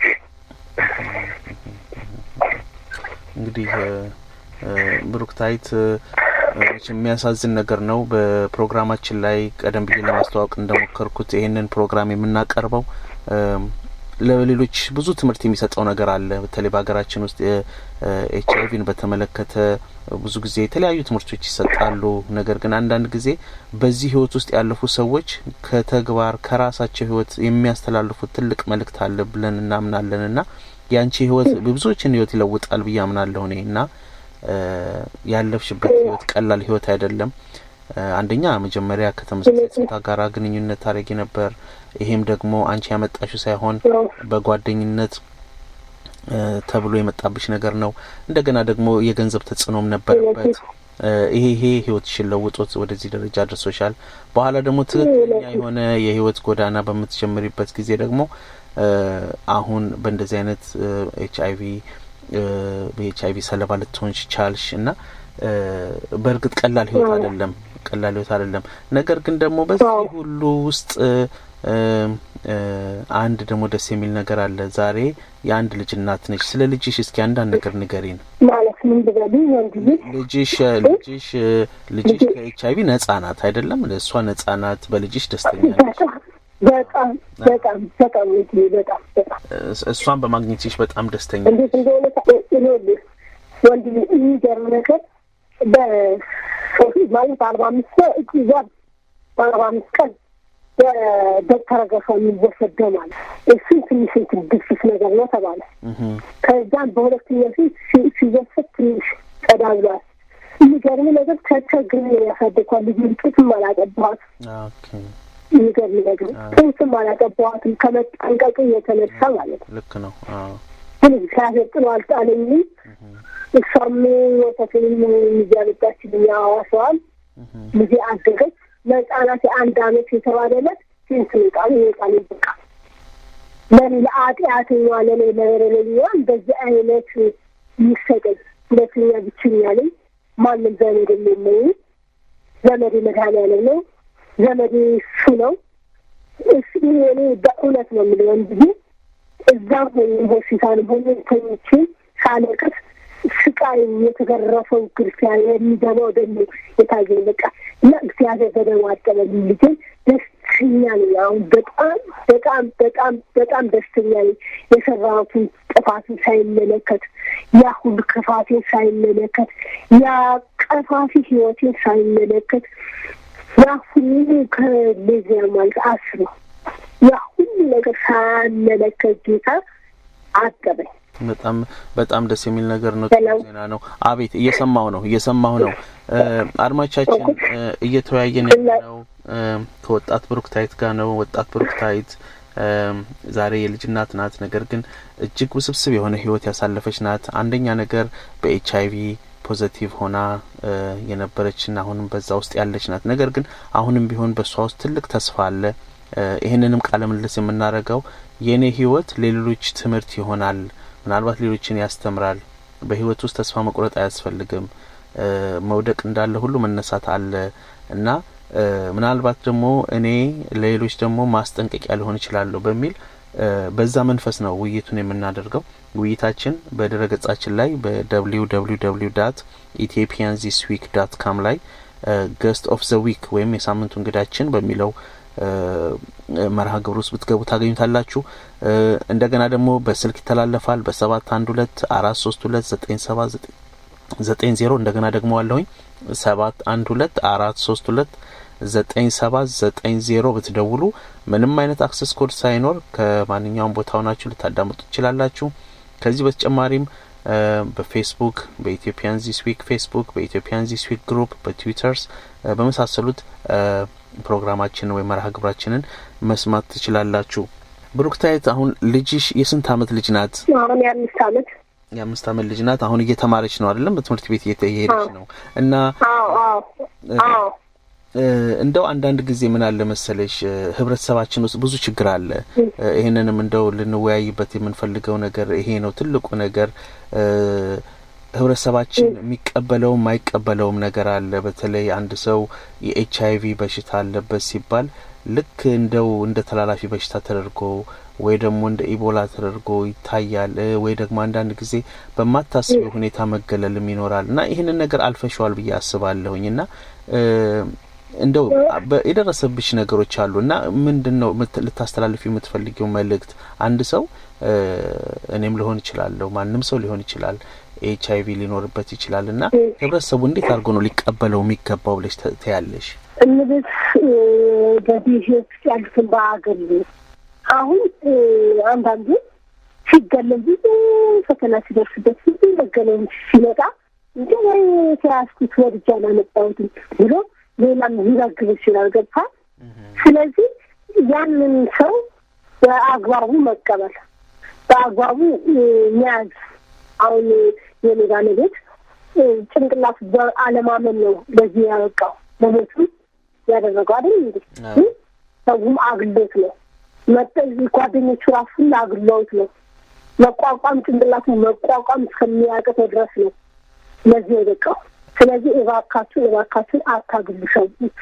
እንግዲህ እ፣ እ፣ ብሩክታይት እ፣ መቼም የሚያሳዝን ነገር ነው። በፕሮግራማችን ላይ ቀደም ብዬ ለማስተዋወቅ እንደሞከርኩት ይህንን ፕሮግራም የምናቀርበው እም፣ ለሌሎች ብዙ ትምህርት የሚሰጠው ነገር አለ። በተለይ በሀገራችን ውስጥ ኤች አይቪን በተመለከተ ብዙ ጊዜ የተለያዩ ትምህርቶች ይሰጣሉ። ነገር ግን አንዳንድ ጊዜ በዚህ ህይወት ውስጥ ያለፉ ሰዎች ከተግባር ከራሳቸው ህይወት የሚያስተላልፉት ትልቅ መልእክት አለ ብለን እናምናለን እና የአንቺ ህይወት ብዙዎችን ህይወት ይለውጣል ብዬ አምናለሁ እኔ እና እ፣ ያለፍሽበት ህይወት ቀላል ህይወት አይደለም። እ፣ አንደኛ መጀመሪያ ከተመሳሳይ ጾታ ጋር ግንኙነት ታደርጊ ነበር። ይሄም ደግሞ አንቺ ያመጣሽው ሳይሆን ያው በጓደኝነት እ፣ ተብሎ የመጣብሽ ነገር ነው። እንደገና ደግሞ የገንዘብ ተጽዕኖም ነበረበት። እ፣ ይሄ ይሄ ህይወትሽን ለውጦት ወደዚህ ደረጃ አድርሶሻል። በኋላ ደግሞ ትክክለኛ የሆነ የህይወት ጎዳና በምትጀምሪበት ጊዜ ደግሞ እ፣ አሁን በእንደዚህ አይነት ኤች አይቪ በኤች አይቪ ሰለባ ልትሆንሽ ቻልሽ እና እ፣ በእርግጥ ቀላል ህይወት አይደለም፣ ቀላል ህይወት አይደለም። ነገር ግን ደግሞ በዚህ ሁሉ ውስጥ እ፣ እ፣ እ፣ አንድ ደግሞ ደስ የሚል ነገር አለ። ዛሬ የአንድ ልጅ እናት ነች። ስለ ልጅሽ እስኪ አንዳንድ ነገር ንገሪን። ማለት ምን ብበልኝ ወንድ ልጅ ልጅሽ ልጅሽ ልጅሽ ከኤች አይቪ ነጻ ናት አይደለም? እሷ ነጻ ናት። በልጅሽ ደስተኛ ነች። በጣም በጣም በጣም በጣም እንጂ በጣም በጣም እስ- እሷን በማግኘትሽ በጣም ደስተኛ እንዴት እንደሆነ ይኸውልህ ወንድ ልጅ የሚገርም ነገር በሶስት ማለት በአርባ አምስት እዛ በአርባ አምስት ቀን በዶክተር ገፋ የሚወሰድ ደም አለ። እሱም ትንሽ እንትን ግፊት ነገር ነው ተባለ። እህ ከዛም በሁለተኛ ፊት ሲ- ሲወሰድ ትንሽ ጸዳ ብሏል። የሚገርም ነገር ተቸግሬ ነው ያሳደግኳት ልጅ ጡትም አላጠባኋት። ኦኬ የሚገርም ነገር ጡትም አላጠባኋትም ከመጠንቀቅ የተነሳ ማለት ነው። ልክ ነው። አዎ ግን እግዚአብሔር ጥሎ አልጣለኝም። እሷም ወተትንም እያመጣችልኝ አዋሰዋል። ልጄ አደገች። ለህጻናት የአንድ አመት የተባለለት ስንት ቃል ቃል በቃ ለኔ ለአጢአተኛ ለኔ ለበረለኛ እንደዚህ አይነት ይሰጠኝ። ሁለተኛ ብቸኛ ነኝ። ማንም ዘመድ የለኝም። ዘመዴ መድኃኒዓለም ነው። ዘመዴ እሱ ነው። እሱ እኔ በእውነት ነው የምለው እንጂ እዛም ሆኜ ሆስፒታልም ሆኜ ተኝቼ ሳለቅስ ስቃይ የተገረፈው ግርፊያ የሚገባው ደግሞ የታየኝ በቃ እና እግዚአብሔር በደሙ አጠበልኝ። ልጄ ደስተኛ ነኝ። አሁን በጣም በጣም በጣም በጣም ደስተኛ ነኝ። የሰራሁትን ጥፋትን ሳይመለከት ያ ሁሉ ክፋቴን ሳይመለከት ያ ቀፋፊ ህይወቴን ሳይመለከት ያ ሁሉ ከሌዚያ ማለት አስበው ያ ሁሉ ነገር ሳያመለከት ጌታ አጠበኝ። በጣም በጣም ደስ የሚል ነገር ነው። ሰላም። ዜና ነው። አቤት እየሰማሁ ነው እየሰማሁ ነው። እ፣ አድማቻችን እ፣ እየተወያየን ያለነው እ፣ ከወጣት ብሩክታይት ጋር ነው። ወጣት ብሩክታይት እ፣ ዛሬ የልጅ እናት ናት። ነገር ግን እጅግ ውስብስብ የሆነ ህይወት ያሳለፈች ናት። አንደኛ ነገር በኤች አይቪ ፖዘቲቭ ሆና እ፣ የነበረችና አሁንም በዛ ውስጥ ያለች ናት። ነገር ግን አሁንም ቢሆን በእሷ ውስጥ ትልቅ ተስፋ አለ። እ፣ ይህንንም ቃለ ምልልስ የምናደርገው የእኔ ህይወት ለሌሎች ትምህርት ይሆናል፣ ምናልባት ሌሎችን ያስተምራል። በህይወት ውስጥ ተስፋ መቁረጥ አያስፈልግም። እ፣ መውደቅ እንዳለ ሁሉ መነሳት አለ እና እ፣ ምናልባት ደግሞ እኔ ለሌሎች ደግሞ ማስጠንቀቂያ ሊሆን እችላለሁ በሚል እ፣ በዛ መንፈስ ነው ውይይቱን የምናደርገው። ውይይታችን በድረ ገጻችን ላይ በደብሊው ደብሊው ደብሊው ዳት ኢትዮጵያን ዚስ ዊክ ዳት ካም ላይ ገስት ኦፍ ዘ ዊክ ወይም የሳምንቱ እንግዳችን በሚለው እ፣ መርሃ ግብር ውስጥ ብትገቡ ታገኙታላችሁ። እ፣ እንደገና ደግሞ በስልክ ይተላለፋል በሰባት አንድ ሁለት አራት ሶስት ሁለት ዘጠኝ ሰባት ዘጠኝ ዘጠኝ ዜሮ እንደገና ደግሞ አለሁኝ ሰባት አንድ ሁለት አራት ሶስት ሁለት ዘጠኝ ሰባት ዘጠኝ ዜሮ ብትደውሉ ምንም አይነት አክሰስ ኮድ ሳይኖር ከማንኛውም ቦታ ሆናችሁ ልታዳምጡ ትችላላችሁ። ከዚህ በተጨማሪም እ፣ በፌስቡክ በኢትዮጵያን ዚስ ዊክ ፌስቡክ በኢትዮጵያን ዚስ ዊክ ግሩፕ በትዊተርስ እ፣ በመሳሰሉት እ፣ ፕሮግራማችንን ወይም መርሃ ግብራችንን መስማት ትችላላችሁ። ብሩክታይት አሁን ልጅሽ የስንት አመት ልጅ ናት? አሁን የአምስት አመት የአምስት አመት ልጅ ናት። አሁን እየተማረች ነው አይደለም? በትምህርት ቤት እየሄደች ነው እና አዎ አዎ አዎ እንደው አንዳንድ ጊዜ ምን አለ መሰለሽ ህብረተሰባችን ውስጥ ብዙ ችግር አለ። ይህንንም እንደው ልንወያይበት የምንፈልገው ነገር ይሄ ነው ትልቁ ነገር። ህብረተሰባችን የሚቀበለውም የማይቀበለውም ነገር አለ። በተለይ አንድ ሰው የኤች አይቪ በሽታ አለበት ሲባል ልክ እንደው እንደ ተላላፊ በሽታ ተደርጎ ወይ ደግሞ እንደ ኢቦላ ተደርጎ ይታያል። ወይ ደግሞ አንዳንድ ጊዜ በማታስበው ሁኔታ መገለልም ይኖራል እና ይህንን ነገር አልፈሸዋል ብዬ አስባለሁኝ እና እንደው የደረሰብሽ ነገሮች አሉ እና ምንድን ነው ልታስተላልፊ የምትፈልጊው መልእክት? አንድ ሰው እኔም ልሆን ይችላለሁ፣ ማንም ሰው ሊሆን ይችላል፣ ኤች አይቪ ሊኖርበት ይችላል እና ህብረተሰቡ እንዴት አድርጎ ነው ሊቀበለው የሚገባው ብለሽ ትያለሽ? እንግዲህ በዚህ ውስጥ ያሉትን በአገር አሁን አንዳንዱ ሲገለል ብዙ ፈተና ሲደርስበት ብዙ መገለል ሲመጣ እንዲ ወይ ተያዝኩት ወድጃ አላመጣሁትም ብሎ ሌላም ሊረግብ ይችላል። ገብታ ስለዚህ ያንን ሰው በአግባቡ መቀበል በአግባቡ መያዝ። አሁን የሜዳ ቤት ጭንቅላት በአለማመን ነው ለዚህ ያበቃው ለሞቱ ያደረገው አይደል እንዴ? ሰውም አግሎት ነው መጠ ጓደኞቹ ራሱ አግለውት ነው መቋቋም ጭንቅላቱ መቋቋም እስከሚያቅተው ድረስ ነው ለዚህ የበቃው። ስለዚህ እባካችሁ እባካችሁ አታግሉ ሰው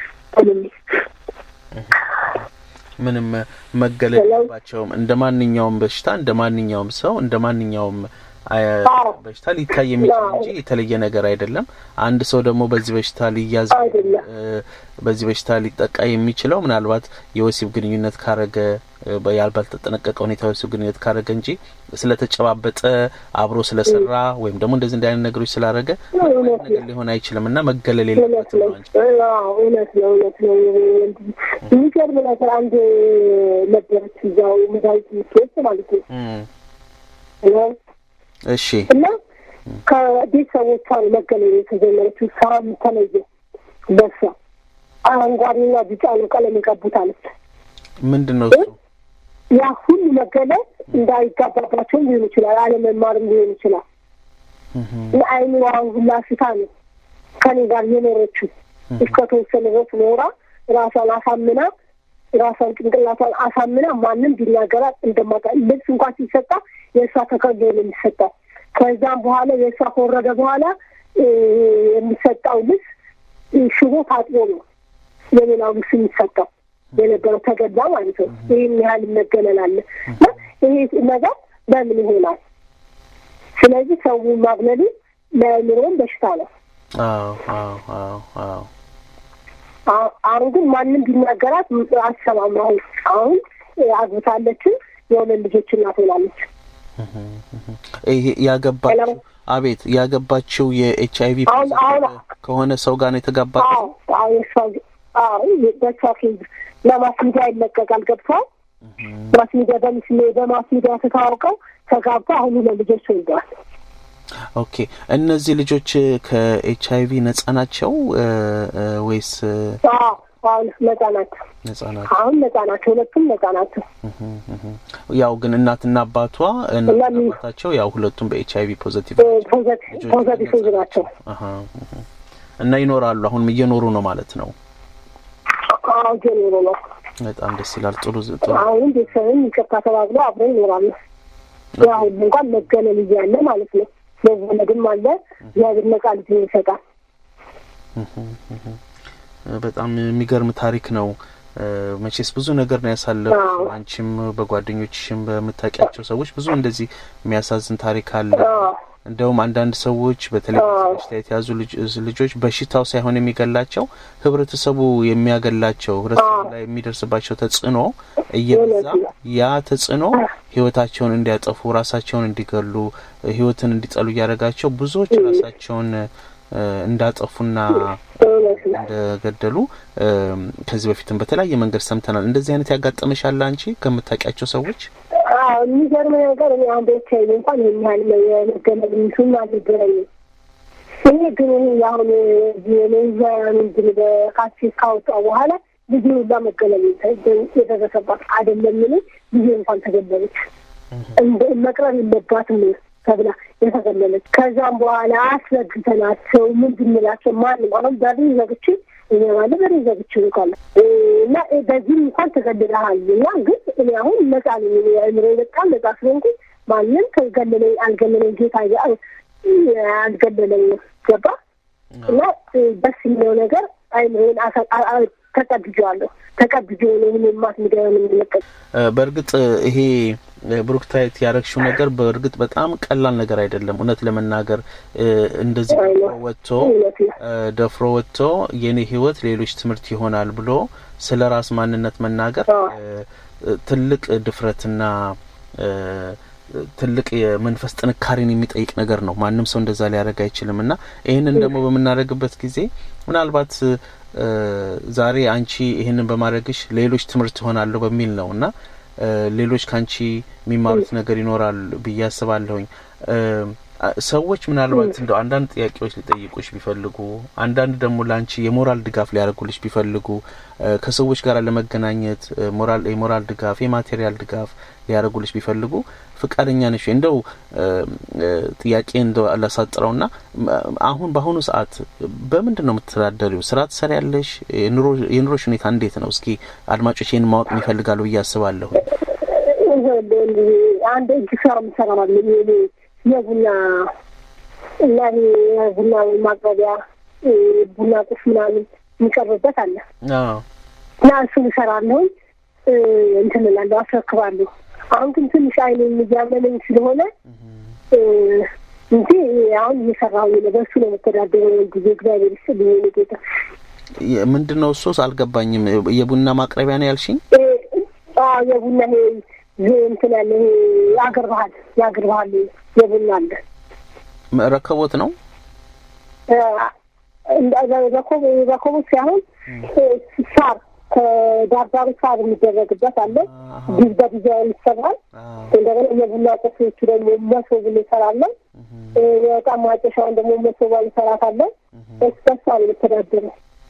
ምንም መገለል የለባቸውም። እንደ ማንኛውም በሽታ እንደ ማንኛውም ሰው እንደ ማንኛውም በሽታ ሊታይ የሚችል እንጂ የተለየ ነገር አይደለም። አንድ ሰው ደግሞ በዚህ በሽታ ሊያዝ በዚህ በሽታ ሊጠቃ የሚችለው ምናልባት የወሲብ ግንኙነት ካረገ ባልተጠነቀቀ ሁኔታ የወሲብ ግንኙነት ካረገ እንጂ ስለተጨባበጠ አብሮ ስለሰራ ወይም ደግሞ እንደዚህ እንደ አይነት ነገሮች ስላረገ ነገር ሊሆን አይችልም እና መገለል የለበትም። እውነት ነው፣ እውነት ነው። የሚገርም ነገር አንድ ነበረች እዛው መድኃኒት የምትወስድ ማለት ነው እሺ እና ከቤተሰቦቿ መገለል የተጀመረችው ስራ ተለየ። በሷ አረንጓዴና ቢጫ ነው ቀለም የቀቡት አለች። ምንድን ነው እሱ? ያ ሁሉ መገለል እንዳይጋባባቸው ሊሆን ይችላል፣ አለመማርም ሊሆን ይችላል። ለአይምሯን ሁላ ስታ ነው ከኔ ጋር የኖረችው እስከተወሰነ ድረስ ኖራ ራሷን አሳምና ራሷን ጭንቅላቷን አሳምና ማንም ቢናገራት እንደማታ ልብስ እንኳን ሲሰጣ የእሷ ተከዶ ነው የሚሰጣው። ከዛም በኋላ የእሷ ከወረደ በኋላ የሚሰጣው ልብስ ሽቦ ታጥቦ ነው የሌላው ልብስ የሚሰጠው የነበረው ተገዳ ማለት ነው። ይህን ያህል መገለል አለ። ይሄ ነገር በምን ይሆናል? ስለዚህ ሰው ማግለሉ ለአእምሮም በሽታ ነው። አዎ አዎ አዎ አዎ አሁን ግን ማንም ቢናገራት አሰማም። አሁን አሁን አግብታለችን የሁለት ልጆች እናት ሆናለች። ይሄ ያገባችው አቤት ያገባችው የኤች አይቪ ከሆነ ሰው ጋር ነው የተጋባችው። በሷ ኬዝ ለማስ ሚዲያ ይለቀቃል። ገብተዋል። ማስ ሚዲያ በማስ ሚዲያ ተታወቀው ተጋባ። አሁን ሁለት ልጆች ወልደዋል። ኦኬ እነዚህ ልጆች ከኤች አይቪ ነጻ ናቸው ወይስ? አሁን ነጻ ናቸው። ነጻ ናቸው። አሁን ነጻ ናቸው። ሁለቱም ነጻ ናቸው። ያው ግን እናትና አባቷ አባታቸው ያው ሁለቱም በኤች አይቪ ፖዘቲቭ ፖዘቲቭ ናቸው እና ይኖራሉ። አሁን እየኖሩ ነው ማለት ነው። አዎ እየኖሩ ነው። በጣም ደስ ይላል። ጥሩ ጥሩ። አሁን ቤተሰብም ይቅርታ ተባብለው አብረው ይኖራሉ። ያው እንኳን መገለል እያለ ማለት ነው መወለድም አለ እግዚአብሔር ነጻ ልጅ ይሰጣል። በጣም የሚገርም ታሪክ ነው። መቼስ ብዙ ነገር ነው ያሳለፉ። አንቺም በጓደኞችሽም በምታውቂያቸው ሰዎች ብዙ እንደዚህ የሚያሳዝን ታሪክ አለ። እንደውም አንዳንድ ሰዎች በተለይ በሽታ የተያዙ ልጆች በሽታው ሳይሆን የሚገላቸው ህብረተሰቡ የሚያገላቸው ህብረተሰቡ ላይ የሚደርስባቸው ተጽዕኖ እየበዛ ያ ተጽዕኖ ህይወታቸውን እንዲያጠፉ፣ ራሳቸውን እንዲገሉ፣ ህይወትን እንዲጠሉ እያደረጋቸው ብዙዎች ራሳቸውን እንዳጠፉና እንደገደሉ ከዚህ በፊትም በተለያየ መንገድ ሰምተናል። እንደዚህ አይነት ያጋጠመሻል አንቺ ከምታውቂያቸው ሰዎች? የሚገርም ነገር እኔ አሁን ቤተሰብ እንኳን ይህን ያህል የመገለል ሚሱም አልነበረኝም። እኔ ግን ይህ አሁን ኔዛ ምንድን በካሴት ካወጣው በኋላ ልጅ ሁላ መገለል የደረሰባት አይደለም። ምን ልጅ እንኳን ተገለለች። መቅረብ የለባትም ተብላ የተገለለች። ከዛም በኋላ አስረግተናቸው ምን ብንላቸው ማንም አሁን በር ዘግቼ እኔ ባለ በር ዘግቼ ይቃለ እና በዚህም እንኳን ተገድለሃል እና ግን እኔ አሁን ነጻ ነኝ። እኔ አእምሮ በጣም ነጻ ስለሆንኩ ማንም ከገለለኝ አልገለለኝ ጌታ አልገለለኝ ገባ እና ደስ የሚለው ነገር አይምሮን ተቀብጄዋለሁ። ተቀብጄ ነው ምን ማት ሚዲያ የምንለቀቅ በእርግጥ ይሄ ብሩክታይት ያረግሽው ነገር በእርግጥ በጣም ቀላል ነገር አይደለም። እውነት ለመናገር እንደዚህ ደፍሮ ወጥቶ ደፍሮ ወጥቶ የኔ ህይወት ሌሎች ትምህርት ይሆናል ብሎ ስለ ራስ ማንነት መናገር ትልቅ ድፍረትና ትልቅ የመንፈስ ጥንካሬን የሚጠይቅ ነገር ነው። ማንም ሰው እንደዛ ሊያደርግ አይችልም። እና ይህንን ደግሞ በምናደርግበት ጊዜ ምናልባት ዛሬ አንቺ ይህንን በማድረግሽ ሌሎች ትምህርት ይሆናለሁ በሚል ነው እና ሌሎች ከአንቺ የሚማሩት ነገር ይኖራል ብዬ አስባለሁኝ። ሰዎች ምናልባት እንደው አንዳንድ ጥያቄዎች ሊጠይቁሽ ቢፈልጉ፣ አንዳንድ ደግሞ ለአንቺ የሞራል ድጋፍ ሊያደርጉልሽ ቢፈልጉ፣ ከሰዎች ጋር ለመገናኘት ሞራል የሞራል ድጋፍ የማቴሪያል ድጋፍ ሊያደርጉልሽ ቢፈልጉ ፍቃደኛ ነሽ? እንደው ጥያቄ እንደው ላሳጥረውና አሁን በአሁኑ ሰዓት በምንድን ነው የምትተዳደሪው? ስራ ትሰሪያለሽ? የኑሮሽ ሁኔታ እንዴት ነው? እስኪ አድማጮች ይህን ማወቅ ይፈልጋሉ ብዬ አስባለሁ። አንድ እጅ ስራ ምሰራማለ የቡና እና የቡና ማቅረቢያ ቡና ቁስ ምናምን የሚቀርብበት አለ እና እሱን እሰራለሁኝ እንትን እላለሁ፣ አስረክባለሁ። አሁን ግን ትንሽ አይኔ እያመመኝ ስለሆነ እንጂ አሁን እየሰራሁ ነው። በእሱ ነው መተዳደረው ጊዜ እግዚአብሔር ይስጥልኝ ጌታ። ምንድን ነው እሱስ? አልገባኝም። የቡና ማቅረቢያ ነው ያልሽኝ? የቡና ይሄ እንትን ያለ ይሄ የአገር ባህል የአገር ባህል የቡና አለ ረከቦት ነው ረከቦት ሳይሆን ሳር ከዳርዳሩ ሳር የሚደረግበት አለ። በዲዛይን ይሰራል። እንደገና የቡና ቁሶቹ ደግሞ መሶብ እንሰራለን። የዕቃ ማጨሻውን ደግሞ መሶባ እንሰራታለን። በስበሳ ነው የምተዳደረው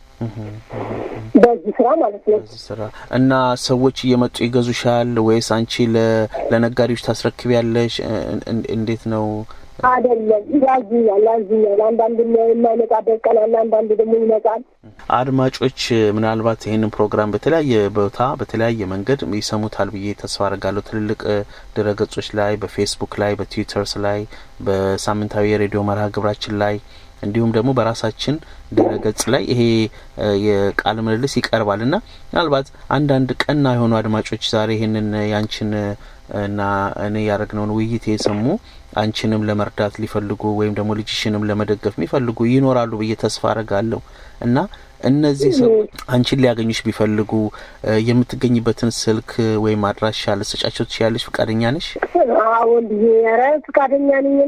በዚህ ስራ ማለት ነው። በዚህ ስራ እና ሰዎች እየመጡ ይገዙሻል ወይስ አንቺ ለነጋዴዎች ታስረክቢያለሽ? እንዴት ነው? አይደለም ያዙኛል፣ ያዙኛል። አንዳንድ የማይመጣበት ቀን አለ፣ አንዳንድ ደግሞ ይመጣል። አድማጮች ምናልባት ይህንን ፕሮግራም በተለያየ ቦታ በተለያየ መንገድ ይሰሙታል ብዬ ተስፋ አድርጋለሁ። ትልልቅ ድረገጾች ላይ፣ በፌስቡክ ላይ፣ በትዊተርስ ላይ፣ በሳምንታዊ የሬዲዮ መርሃ ግብራችን ላይ እንዲሁም ደግሞ በራሳችን ድረገጽ ላይ ይሄ የቃለ ምልልስ ይቀርባል እና ምናልባት አንዳንድ ቀና የሆኑ አድማጮች ዛሬ ይህንን ያንቺን እና እኔ ያደረግነውን ውይይት የሰሙ አንቺንም ለመርዳት ሊፈልጉ ወይም ደግሞ ልጅሽንም ለመደገፍ የሚፈልጉ ይኖራሉ ብዬ ተስፋ አረጋለሁ እና እነዚህ ሰዎች አንቺን ሊያገኙሽ ቢፈልጉ የምትገኝበትን ስልክ ወይም አድራሻ ልትሰጫቸው ትችያለሽ? ፈቃደኛ ነሽ? ወንድዬ፣ ኧረ ፈቃደኛ ነኝ።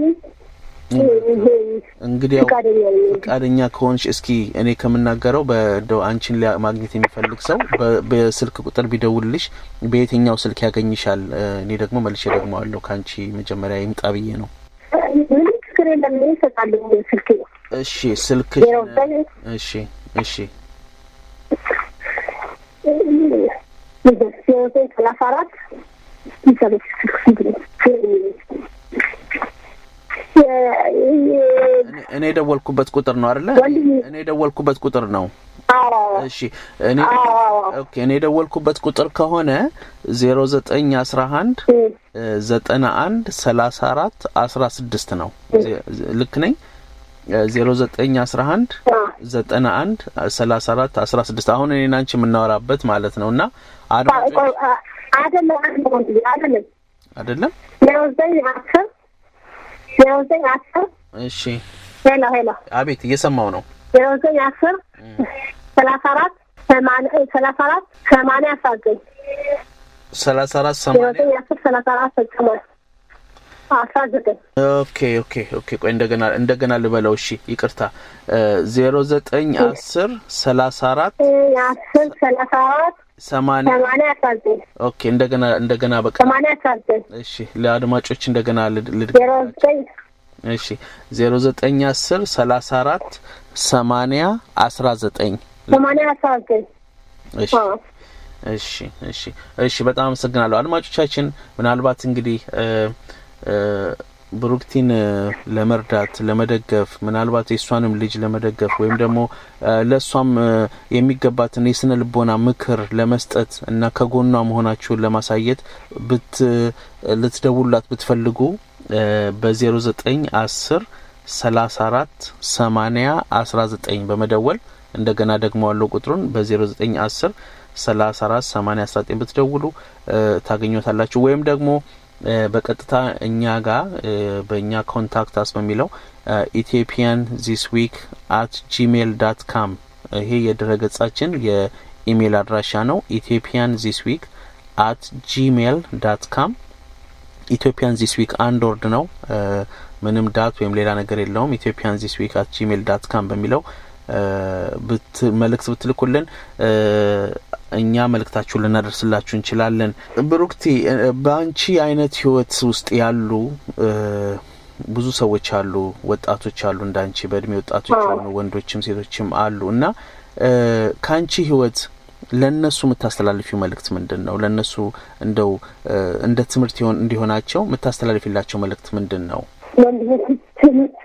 እንግዲህ ፈቃደኛ ከሆንሽ እስኪ እኔ ከምናገረው በደው አንቺን ማግኘት የሚፈልግ ሰው በስልክ ቁጥር ቢደውልልሽ በየትኛው ስልክ ያገኝሻል? እኔ ደግሞ መልሼ ደግሞ አለሁ ከአንቺ መጀመሪያ ይምጣ ብዬ ነው። ምንም ችግር የለም። ይሰጣለሁ ስልክ እሺ፣ ስልክ እሺ፣ እሺ ሰላሳ አራት እኔ የደወልኩበት ቁጥር ነው አይደለ? እኔ የደወልኩበት ቁጥር ነው። እሺ እኔ ኦኬ እኔ የደወልኩበት ቁጥር ከሆነ ዜሮ ዘጠኝ አስራ አንድ ዘጠና አንድ ሰላሳ አራት አስራ ስድስት ነው። ልክ ነኝ? ዜሮ ዘጠኝ አስራ አንድ ዘጠና አንድ ሰላሳ አራት አስራ ስድስት አሁን እኔና አንቺ የምናወራበት ማለት ነው። እና አይደለም አይደለም አይደለም ዜሮ ዘጠኝ አስር ዜሮ ዘጠኝ አስር እሺ ሄሎ ሄሎ አቤት እየሰማው ነው። ዜሮ ዘጠኝ አስር ሰላሳ አራት ሰማንያ ሰላሳ አራት ሰማንያ አስራ ዘጠኝ ሰላሳ አራት ዜሮ ሰማንያ ዘጠኝ አስር ሰላሳ አራት ሰማንያ አስራ ዘጠኝ ኦኬ ኦኬ ኦኬ ቆይ እንደገና እንደገና ልበለው። እሺ ይቅርታ ዜሮ ዘጠኝ አስር ሰላሳ አራት አስር ሰላሳ አራት ሰማንያ ሰማንያ አስራ ዘጠኝ ኦኬ እንደገና እንደገና በቃ ሰማንያ አስራ ዘጠኝ እሺ ለአድማጮች እንደገና ልድ ዜሮ ዘጠኝ እሺ ዜሮ ዘጠኝ አስር ሰላሳ አራት ሰማንያ አስራ ዘጠኝ ሰማንያ አስራ ዘጠኝ እሺ እሺ እሺ እሺ በጣም አመሰግናለሁ አድማጮቻችን ምናልባት እንግዲህ ብሩክቲን እ፣ ለመርዳት ለመደገፍ ምናልባት የእሷንም ልጅ ለመደገፍ ወይም ደግሞ እ፣ ለእሷም እ፣ የሚገባትን የስነ ልቦና ምክር ለመስጠት እና ከጎኗ መሆናችሁን ለማሳየት ብት ልትደውሉላት ብትፈልጉ በዜሮ ዘጠኝ አስር ሰላሳ አራት ሰማኒያ አስራ ዘጠኝ በመደወል እንደገና ደግሞ ያለው ቁጥሩን በዜሮ ዘጠኝ አስር ሰላሳ አራት ሰማኒያ አስራ ዘጠኝ ብትደውሉ እ፣ ታገኙታላችሁ ወይም ደግሞ እ፣ በቀጥታ እኛ ጋር እ፣ በእኛ ኮንታክት አስ በሚለው ኢትዮጵያን ዚስ ዊክ አት ጂሜል ዳት ካም ይሄ የድረገጻችን የኢሜይል አድራሻ ነው። ኢትዮጵያን ዚስ ዊክ አት ጂሜል ዳት ካም ኢትዮጵያን ዚስ ዊክ አንድ ወርድ ነው። እ፣ ምንም ዳት ወይም ሌላ ነገር የለውም። ኢትዮጵያን ዚስ ዊክ አት ጂሜል ዳት ካም በሚለው እ፣ ብት መልእክት ብትልኩልን እ፣ እኛ መልእክታችሁን ልናደርስላችሁ እንችላለን። ብሩክቲ እ፣ በአንቺ አይነት ህይወት ውስጥ ያሉ እ፣ ብዙ ሰዎች አሉ፣ ወጣቶች አሉ፣ እንዳንቺ በእድሜ ወጣቶች አዎ። የሆኑ ወንዶችም ሴቶችም አሉ እና እ፣ ከአንቺ ህይወት ለእነሱ የምታስተላልፊው መልእክት ምንድን ነው? ለእነሱ እንደው እ፣ እንደ ትምህርት ይሆን እንዲሆናቸው የምታስተላልፊላቸው መልእክት ምንድን ነው? ወንድሞች ትምህርት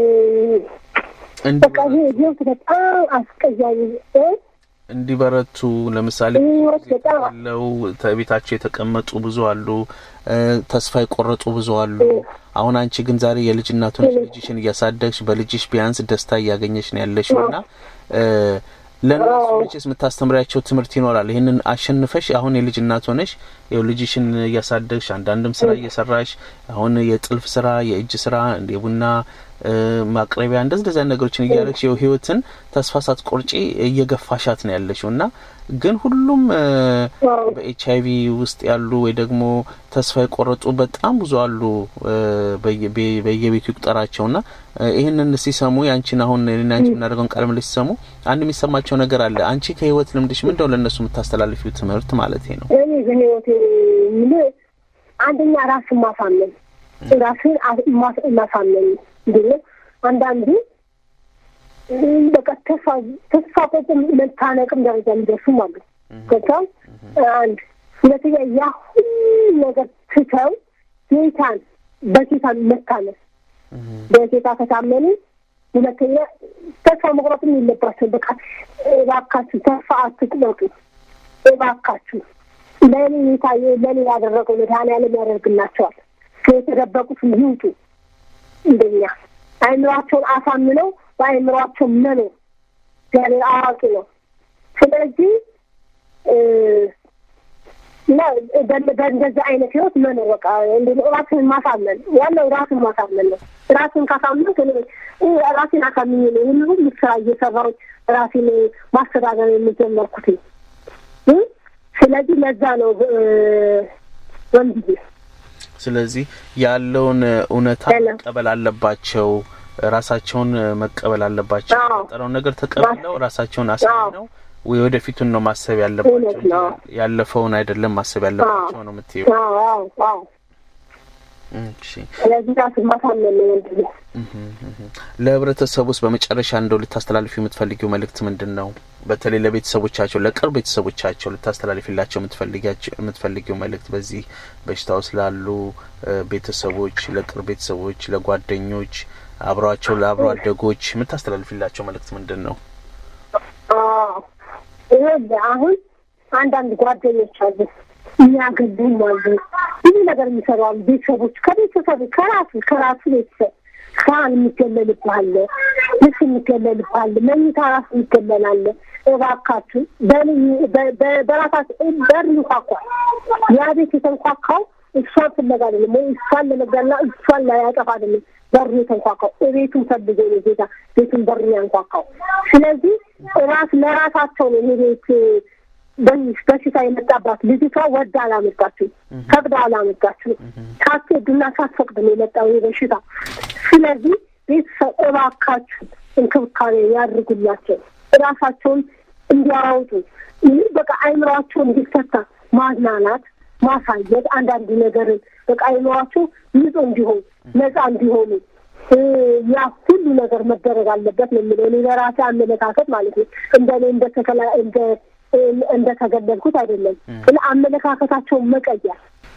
በቃ ይሄ ህይወት በጣም አስቀያሚ እ? እንዲበረቱ ለምሳሌ ህይወት በጣም ያለው ቤታቸው የተቀመጡ ብዙ አሉ። እ፣ ተስፋ የቆረጡ ብዙ አሉ። አሁን አንቺ ግን ዛሬ የልጅ እናት ሆነሽ ልጅሽን እያሳደግሽ በልጅሽ ቢያንስ ደስታ እያገኘሽ ነው ያለሽው እና እ፣ ለእነሱ መቼስ የምታስተምሪያቸው ትምህርት ይኖራል። ይህንን አሸንፈሽ አሁን የልጅ እናት ሆነሽ ይኸው ልጅሽን እያሳደግሽ አንዳንድም ስራ እየሰራሽ አሁን የጥልፍ ስራ፣ የእጅ ስራ፣ የቡና እ፣ ማቅረቢያ እንደዚህ እንደዚህ አይነት ነገሮችን እያደረግሽ ይኸው ህይወትን ተስፋ ሳትቆርጪ እየገፋሻት ነው ያለሽው እና ግን ሁሉም እ፣ አዎ። በኤች አይቪ ውስጥ ያሉ ወይ ደግሞ ተስፋ የቆረጡ በጣም ብዙ አሉ። እ፣ በየ- በየ- በየቤቱ ይቁጠራቸው ና ይህንን ሲሰሙ ያንቺን አሁን እኔና አንቺ የምናደርገውን ቃለ ምልልስ ሲሰሙ አንድ የሚሰማቸው ነገር አለ። አንቺ ከህይወት ልምድሽ ምንድነው ለእነሱ የምታስተላልፊው ትምህርት ማለት ነው? እኔ በህይወት ምን አንደኛ ራስን ማሳመን ራስን አ- ማስ- ማሳመን እንዴት ነው? አንዳንዱ እም፣ በቃ ተስፋ ተስፋ ቆርጦ መታነቅም ደረጃ የሚደርሱም አሉ። ገብተው አንድ ሁለተኛ ያ ሁሉ ነገር ትተው ጌታን በጌታ መታመን በጌታ ከታመኑ ሁለተኛ ተስፋ መቁረጥም የለባቸው። በቃ እባካችሁ ተስፋ አትቁረጡ። እባካችሁ ለእኔ የታየ ለእኔ ያደረገው መድኃኒዓለም ያደርግላቸዋል። የተደበቁት ይውጡ። እንደኛ አእምሯቸውን አሳምነው በአእምሯቸው መኖር እግዚአብሔር አዋቂ ነው። ስለዚህ እ፣ እና በ- በእንደዚህ አይነት ህይወት መኖር በቃ እንደ ራስን ማሳመን ዋናው ራስን ማሳመን ነው። ራስን ካሳመን ራሴን አሳምኜ ነው ሁሉ ሁሉ ስራ እየሰራሁ ራሴን ማስተዳደር የምጀመርኩት እ? ስለዚህ ለዛ ነው እ፣ ወንድዬ ስለዚህ ያለውን እውነታ ሄሎ። መቀበል አለባቸው። ራሳቸውን መቀበል አለባቸው። አዎ። የፈጠረውን ነገር ተቀብለው ራሳቸውን አሳምነው ወደፊቱን ነው ማሰብ ያለባቸው እውነት እንጂ ነው። ያለፈውን አይደለም ማሰብ ያለባቸው ነው የምትይው። አዎ አዎ አዎ እሺ ስለዚህ ራስን ማሳመን ነው ወንድዬ። ለህብረተሰቡ ውስጥ በመጨረሻ እንደው ልታስተላልፊ የምትፈልጊው መልእክት ምንድን ነው? በተለይ ለቤተሰቦቻቸው ለቅርብ ቤተሰቦቻቸው ልታስተላልፊላቸው የምትፈልጊያቸው የምትፈልጊው መልእክት በዚህ በሽታ ውስጥ ላሉ እ፣ ቤተሰቦች፣ ለቅርብ ቤተሰቦች፣ ለጓደኞች፣ አብረዋቸው ለአብሮ አደጎች የምታስተላልፊላቸው መልእክት ምንድን ነው? አዎ ይኸውልህ አሁን አንዳንድ ጓደኞች አሉ የሚያገቡም አሉ ብዙ ነገር የሚሰሩ አሉ። ቤተሰቦች ከቤተሰብ ከራሱ ከራሱ ቤተሰብ ሳህን የሚገለልብሃል፣ ልብስ የሚገለልብሃል፣ መኝታ ራሱ የሚገለላለ። እባካችሁ በል- በ- በ- በራሳችሁ በር ይንኳኳል። ያ ቤት የተንኳካው እሷን ፍለጋ አይደለም ወይ እሷን ለመግደልና እሷን ላያጠፋ አይደለም። በሩ የተንኳካው እቤቱን ፈልጎ ነው ጌታ ቤቱን በር ያንኳካው። ስለዚህ ራስ ለራሳቸው ነው ይሄ ቤት በሽ- በሽታ የመጣባት ልጅቷ ወዳ አላመጣችም፣ ፈቅዳ አላመጣችም። ሳትወዱና ሳትፈቅድ ነው የመጣው ይህ በሽታ። ስለዚህ ቤተሰብ እባካችሁ እንክብካቤ ያድርጉላቸው፣ ራሳቸውን እንዲያወጡ ይህ በቃ አይምሯቸው እንዲፈታ ማዝናናት፣ ማሳየት አንዳንድ ነገርን በቃ አይምሯቸው ንጹህ እንዲሆን ነጻ እንዲሆኑ እ፣ ያ ሁሉ ነገር መደረግ አለበት ነው የሚለው እኔ ለራሴ አመለካከት ማለት ነው። እንደ እኔ እንደተከላ እንደ እንደተገለልኩት አይደለም። ስለ አመለካከታቸውን መቀየር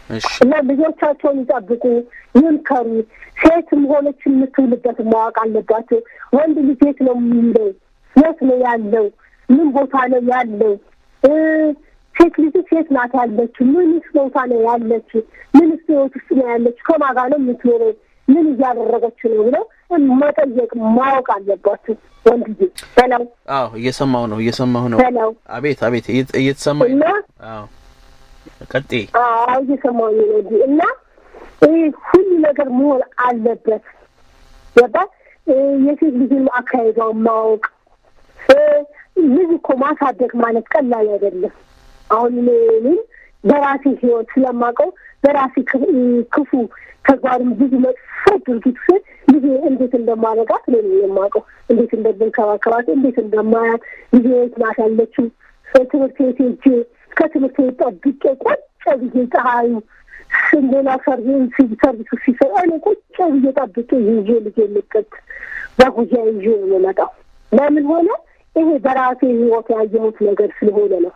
እሺ እና ልጆቻቸውን ይጠብቁ፣ ይምከሩ። ሴትም ሆነች የምትውልበት ማወቅ አለባቸው። ወንድ ልጅ የት ነው የሚውለው? የት ነው ያለው? ምን ቦታ ነው ያለው? እ ሴት ልጅ ሴት ናት ያለችው? ምንስ ቦታ ነው ያለችው? ምንስ ህይወት ውስጥ ነው ያለችው? ከማን ጋር ነው የምትኖረው? ምን እያደረገች ነው ብለው መጠየቅ ማወቅ አለባቸው። ወንድ ልጅ በለው አዎ እየሰማሁ ነው እየሰማሁ ነው በለው አቤት አቤት እየተ- እየተሰማኝ እና ነው አዎ ቀጤ አዎ እየሰማሁኝ ነው እንጂ እና ይህ ሁሉ ነገር መሆን አለበት። ገባ የሴት ልጅን አካሄዷን ማወቅ እ ልጅ እኮ ማሳደግ ማለት ቀላል አይደለም። አሁን እኔም በራሴ ህይወት ስለማውቀው በራሴ ክ- ክፉ ተግባርም ብዙ መጥፎ ድርጊት ስል ልጅ እንዴት እንደማደርጋት እኔ ነኝ የማውቀው። እንዴት እንደምንከባከባት፣ እንዴት እንደማያት ልጅ የት ናት ያለችው ትምህርት ቤት ሄጄ ከትምህርት ቤት ጠብቄ ቁጭ ብዬ ፀሐዩ ሌላ ሰርቪስ ሰርቪሱ ሲሰራ እኔ ቁጭ ብዬ ጠብቄ ይዤ ልጅ ልቅት በጉያ ይዤ ነው የምመጣው። ለምን ሆነ? ይሄ በራሴ ህይወት ያየሁት ነገር ስለሆነ ነው።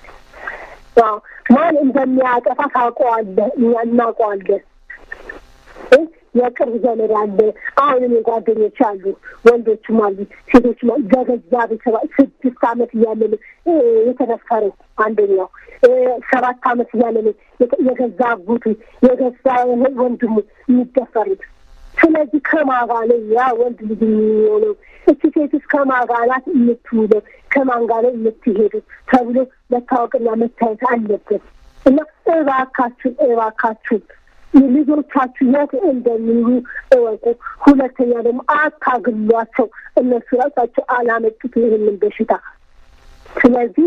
አዎ፣ ማን እንደሚያጠፋ ታውቀዋለህ፣ እኛ እናውቀዋለን። እ የቅርብ ዘመድ አለ። አሁን እኔ ጓደኞች አሉ፣ ወንዶችም አሉ፣ ሴቶችም አሉ። በገዛ ቤተሰባ ስድስት ዓመት እያለ ነው እ የተደፈረው አንደኛው እ ሰባት ዓመት እያለ ነው የተ- የገዛ አጎቱ የገዛ ወንድሙ የሚደፈሩት። ስለዚህ ከማጋ ነው ያ ወንድ ልጅ የሚሆነው? እቺ ሴትስ ከማጋ ናት የምትውለው? ከማን ጋር ነው የምትሄዱ ተብሎ መታወቅና መታየት አለበት እና እባካችሁን እባካችሁን ልጆቻችሁ የት እንደሚሉ እወቁ። ሁለተኛ ደግሞ አታግሏቸው። እነሱ ራሳቸው አላመጡት ይህንን በሽታ። ስለዚህ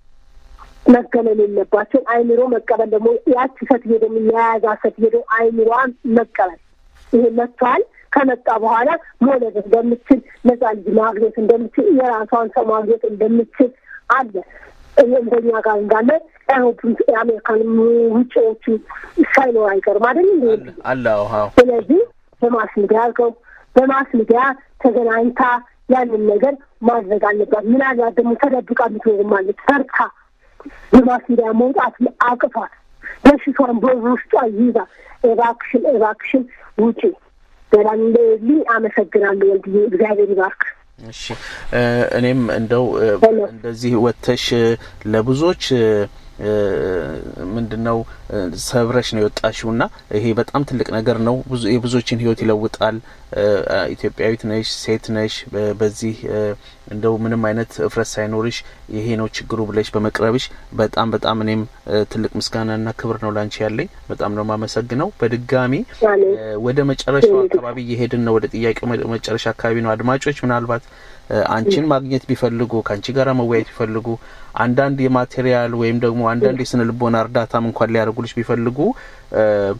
መገለል የለባቸው። አይምሮ መቀበል ደግሞ ያቺ ሴትዮ ደግሞ የያዛ ሴትዮ ደግሞ አይምሮዋን መቀበል ይሄ መጥቷል። ከመጣ በኋላ መውለድ እንደምችል ነጻ ልጅ ማግኘት እንደምችል የራሷን ሰው ማግኘት እንደምችል አለ እንደኛ ጋር እንዳለ አይሆፕም የአሜሪካን ውጭዎቹ ሳይኖር አይቀርም አይደል እንዴ? አለ አለ አዎ አዎ ስለዚህ በማስ ሚዲያ አልከው በማስ ሚዲያ ተገናኝታ ያንን ነገር ማድረግ አለባት። ምናልባት ደግሞ ተደብቃ የምትኖርም አለች ፈርታ በማስ ሚዲያ መውጣት አቅቷት በሽቷን በውስጧ ይዛ እባክሽን እባክሽን ውጪ በላም ልኝ አመሰግናለሁ። ወንድዬ እግዚአብሔር ይባርክ። እሺ እ እኔም እንደው እ ሄሎ። እንደዚህ ወጥተሽ እ ለብዙዎች እ ምንድን ነው እ ሰብረሽ ነው የወጣሽው ና ይሄ በጣም ትልቅ ነገር ነው። ብዙ የብዙዎችን ሕይወት ይለውጣል። እ ኢትዮጵያዊት ነሽ፣ ሴት ነሽ። በ- በዚህ እ እንደው ምንም አይነት እፍረት ሳይኖርሽ ይሄ ነው ችግሩ ብለሽ በመቅረብሽ በጣም በጣም እኔም እ ትልቅ ምስጋናና ክብር ነው ላንቺ ያለኝ። በጣም ነው የማመሰግነው። በድጋሚ አሜን። እ ወደ መጨረሻው አካባቢ እየሄድን ነው። ወደ ጥያቄው መ- መጨረሻ አካባቢ ነው። አድማጮች ምናልባት እ አንቺን ማግኘት ቢፈልጉ ከአንቺ ጋር መወያየት ቢፈልጉ አንዳንድ የማቴሪያል ወይም ደግሞ አንዳንድ የስነ ልቦና እርዳታም እንኳን ሊያደርጉልሽ ቢፈልጉ እ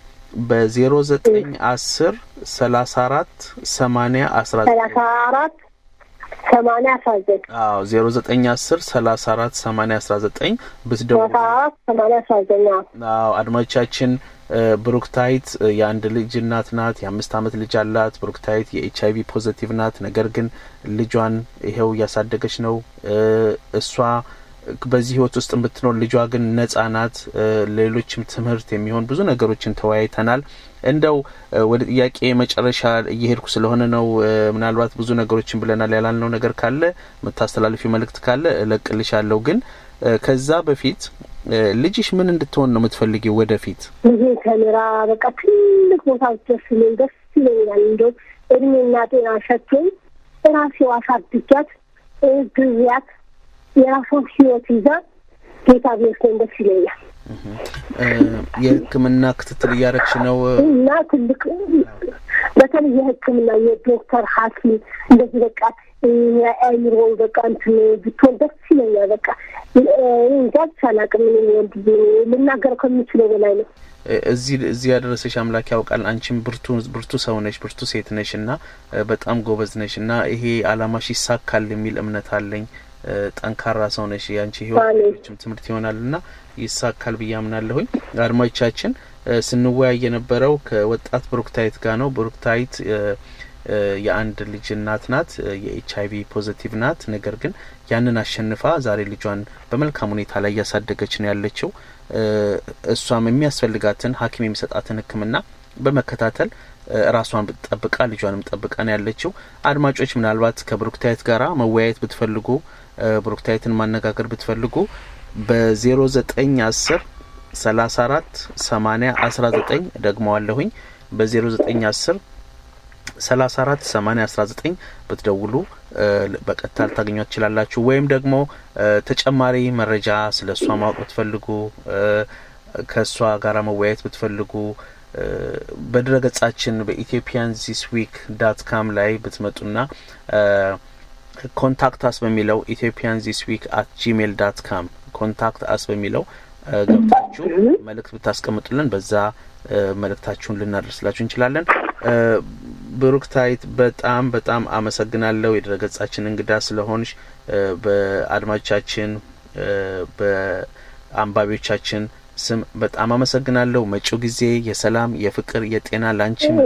በዜሮ ዘጠኝ አስር ሰላሳ አራት ሰማኒያ አስራ ሰላሳ አራት ሰማንያ አስራ ዘጠኝ አዎ ዜሮ ዘጠኝ አስር ሰላሳ አራት ሰማኒያ አስራ ዘጠኝ ብትደውሉ ሰላሳ አራት ሰማንያ አስራ ዘጠኝ አዎ። አዎ አድማጮቻችን እ ብሩክታይት እ የአንድ ልጅ እናት ናት። የአምስት ዓመት ልጅ አላት። ብሩክታይት የኤች አይቪ ፖዘቲቭ ናት። ነገር ግን ልጇን ይኸው እያሳደገች ነው። እ እሷ በዚህ ህይወት ውስጥ የምትኖር ልጇ ግን ነጻ ናት። እ ሌሎችም ትምህርት የሚሆን ብዙ ነገሮችን ተወያይተናል። እንደው እ ወደ ጥያቄ መጨረሻ እየሄድኩ ስለሆነ ነው። እ ምናልባት ብዙ ነገሮችን ብለናል። ያላልነው ነገር ካለ የምታስተላልፊው መልእክት ካለ እለቅልሻለሁ። ግን እ ከዛ በፊት እ ልጅሽ ምን እንድትሆን ነው የምትፈልጊው ወደፊት? ልጄ ተምራ በቃ ትልቅ ቦታ ደስ ይለኝ ደስ ይለኛል። እንደው እድሜና ጤና ሰጥቶኝ ራሴው አሳድጊያት እ ግብያት የራሷን ህይወት ይዛ ጌታ ቢወስደኝ ደስ ይለኛል እ የሕክምና ክትትል እያረግሽ ነው? እና ትልቅ በተለይ የሕክምና የዶክተር ሐኪም እንደዚህ በቃ እ የአእምሮ በቃ እንትን ብትሆን ደስ ይለኛል። በቃ እ እንጃ ብቻ አላውቅም። እኔ ወንድዬ ልናገር ከምችለው በላይ ነው። እ እዚህ እዚህ ያደረሰሽ አምላክ ያውቃል። አንቺም ብርቱ ብርቱ ሰው ነሽ፣ ብርቱ ሴት ነሽ እና እ በጣም ጎበዝ ነሽ እና ይሄ አላማሽ ይሳካል የሚል እምነት አለኝ። እ ጠንካራ ሰው ነሽ። የአንቺ ህይወት አሜን። ሌሎችም ትምህርት ይሆናል እና ይሳካል ብዬ አምናለሁኝ። አድማጮቻችን እ ስንወያይ የነበረው ከወጣት ብሩክታይት ጋር ነው። ብሩክታይት እ የአንድ ልጅ እናት ናት። የኤች አይቪ ፖዚቲቭ ናት። ነገር ግን ያንን አሸንፋ ዛሬ ልጇን በመልካም ሁኔታ ላይ እያሳደገች ነው ያለችው። እሷም የሚያስፈልጋትን ሐኪም የሚሰጣትን ሕክምና በመከታተል ራሷን ጠብቃ ልጇንም ጠብቃ ነው ያለችው። አድማጮች ምናልባት ከብሩክታይት ጋራ መወያየት ብትፈልጉ ብሩክታይትን ማነጋገር ብትፈልጉ በዜሮ ዘጠኝ አስር ሰላሳ አራት ሰማኒያ አስራ ዘጠኝ ደግመዋለሁኝ በዜሮ ዘጠኝ አስር ሰላሳ አራት ሰማኒያ አስራ ዘጠኝ ብትደውሉ በቀጥታ ልታገኟት ትችላላችሁ። ወይም ደግሞ ተጨማሪ መረጃ ስለ እሷ ማወቅ ብትፈልጉ ከእሷ ጋር መወያየት ብትፈልጉ በድረገጻችን በኢትዮጵያን ዚስ ዊክ ዳት ካም ላይ ብትመጡና ኮንታክት አስ በሚለው ኢትዮጵያን ዚስ ዊክ አት ጂሜል ዳት ካም ኮንታክት አስ በሚለው ገብታችሁ መልእክት ብታስቀምጡልን በዛ መልእክታችሁን ልናደርስላችሁ እንችላለን። ብሩክታይት በጣም በጣም አመሰግናለሁ የድረገጻችን እንግዳ ስለሆንሽ በአድማጮቻችን በአንባቢዎቻችን ስም በጣም አመሰግናለሁ። መጪው ጊዜ የሰላም የፍቅር፣ የጤና ላንቺም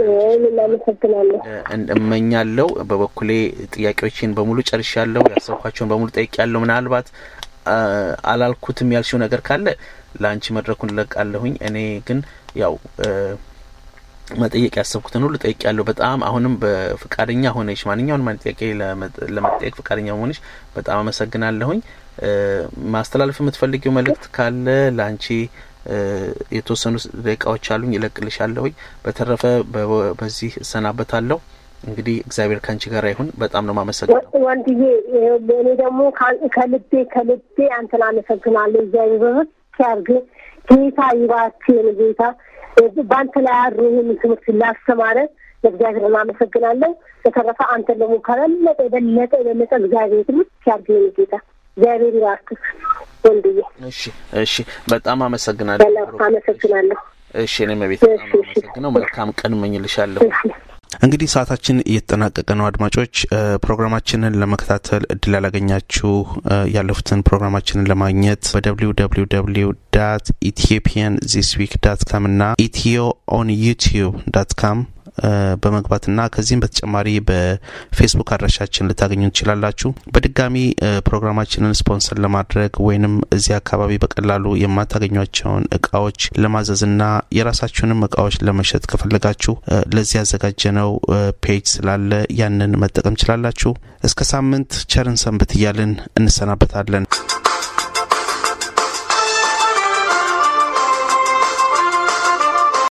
እመኛለሁ። በበኩሌ ጥያቄዎችን በሙሉ ጨርሻለሁ። ያሰብኳቸውን በሙሉ ጠይቄያለሁ። ምናልባት አላልኩትም ያልሽው ነገር ካለ ለአንቺ መድረኩን እለቃለሁኝ። እኔ ግን ያው መጠየቅ ያሰብኩትን ሁሉ ጠይቄያለሁ። በጣም አሁንም በፍቃደኛ ሆነሽ ማንኛውን ማን ጥያቄ ለመጠየቅ ፍቃደኛ ሆነሽ በጣም አመሰግናለሁኝ። ማስተላለፍ የምትፈልጊው መልእክት ካለ ለአንቺ የተወሰኑ ደቂቃዎች አሉኝ፣ ይለቅልሻለሁኝ። በተረፈ በዚህ እሰናበታለሁ። እንግዲህ እግዚአብሔር ከአንቺ ጋር ይሁን። በጣም ነው ማመሰግነው ወንድዬ። እኔ ደግሞ ከልቤ ከልቤ አንተን አመሰግናለሁ። እግዚአብሔር በበት ሲያርግ ጌታ ይባርክን። ጌታ በአንተ ላይ አድሮ ይህን ትምህርት ላስተማረ ለእግዚአብሔር እናመሰግናለሁ። በተረፈ አንተን ደግሞ ከበለጠ የበለጠ የበለጠ እግዚአብሔር ትምህርት ሲያርግን ጌታ እግዚአብሔር ይባርክህ ወንድዬ። እሺ፣ እሺ፣ በጣም አመሰግናለሁ። አመሰግናለሁ። እሺ፣ እኔም ቤት በጣም አመሰግነው። መልካም ቀን እመኝልሻለሁ። እንግዲህ ሰዓታችን እየተጠናቀቀ ነው። አድማጮች ፕሮግራማችንን ለመከታተል እድል ያላገኛችሁ ያለፉትን ፕሮግራማችንን ለማግኘት በደብሊው ደብሊው ደብሊው ዳት ኢትዮጵያን ዚስ ዊክ ዳት ካም እና ኢትዮ ኦን ዩቲዩብ ዳት ካም በመግባትና ከዚህም በተጨማሪ በፌስቡክ አድራሻችን ልታገኙ ትችላላችሁ። በድጋሚ ፕሮግራማችንን ስፖንሰር ለማድረግ ወይንም እዚህ አካባቢ በቀላሉ የማታገኟቸውን እቃዎች ለማዘዝና የራሳችሁንም እቃዎች ለመሸጥ ከፈለጋችሁ ለዚህ ያዘጋጀነው ፔጅ ስላለ ያንን መጠቀም ችላላችሁ። እስከ ሳምንት ቸርን ሰንብት እያልን እንሰናበታለን።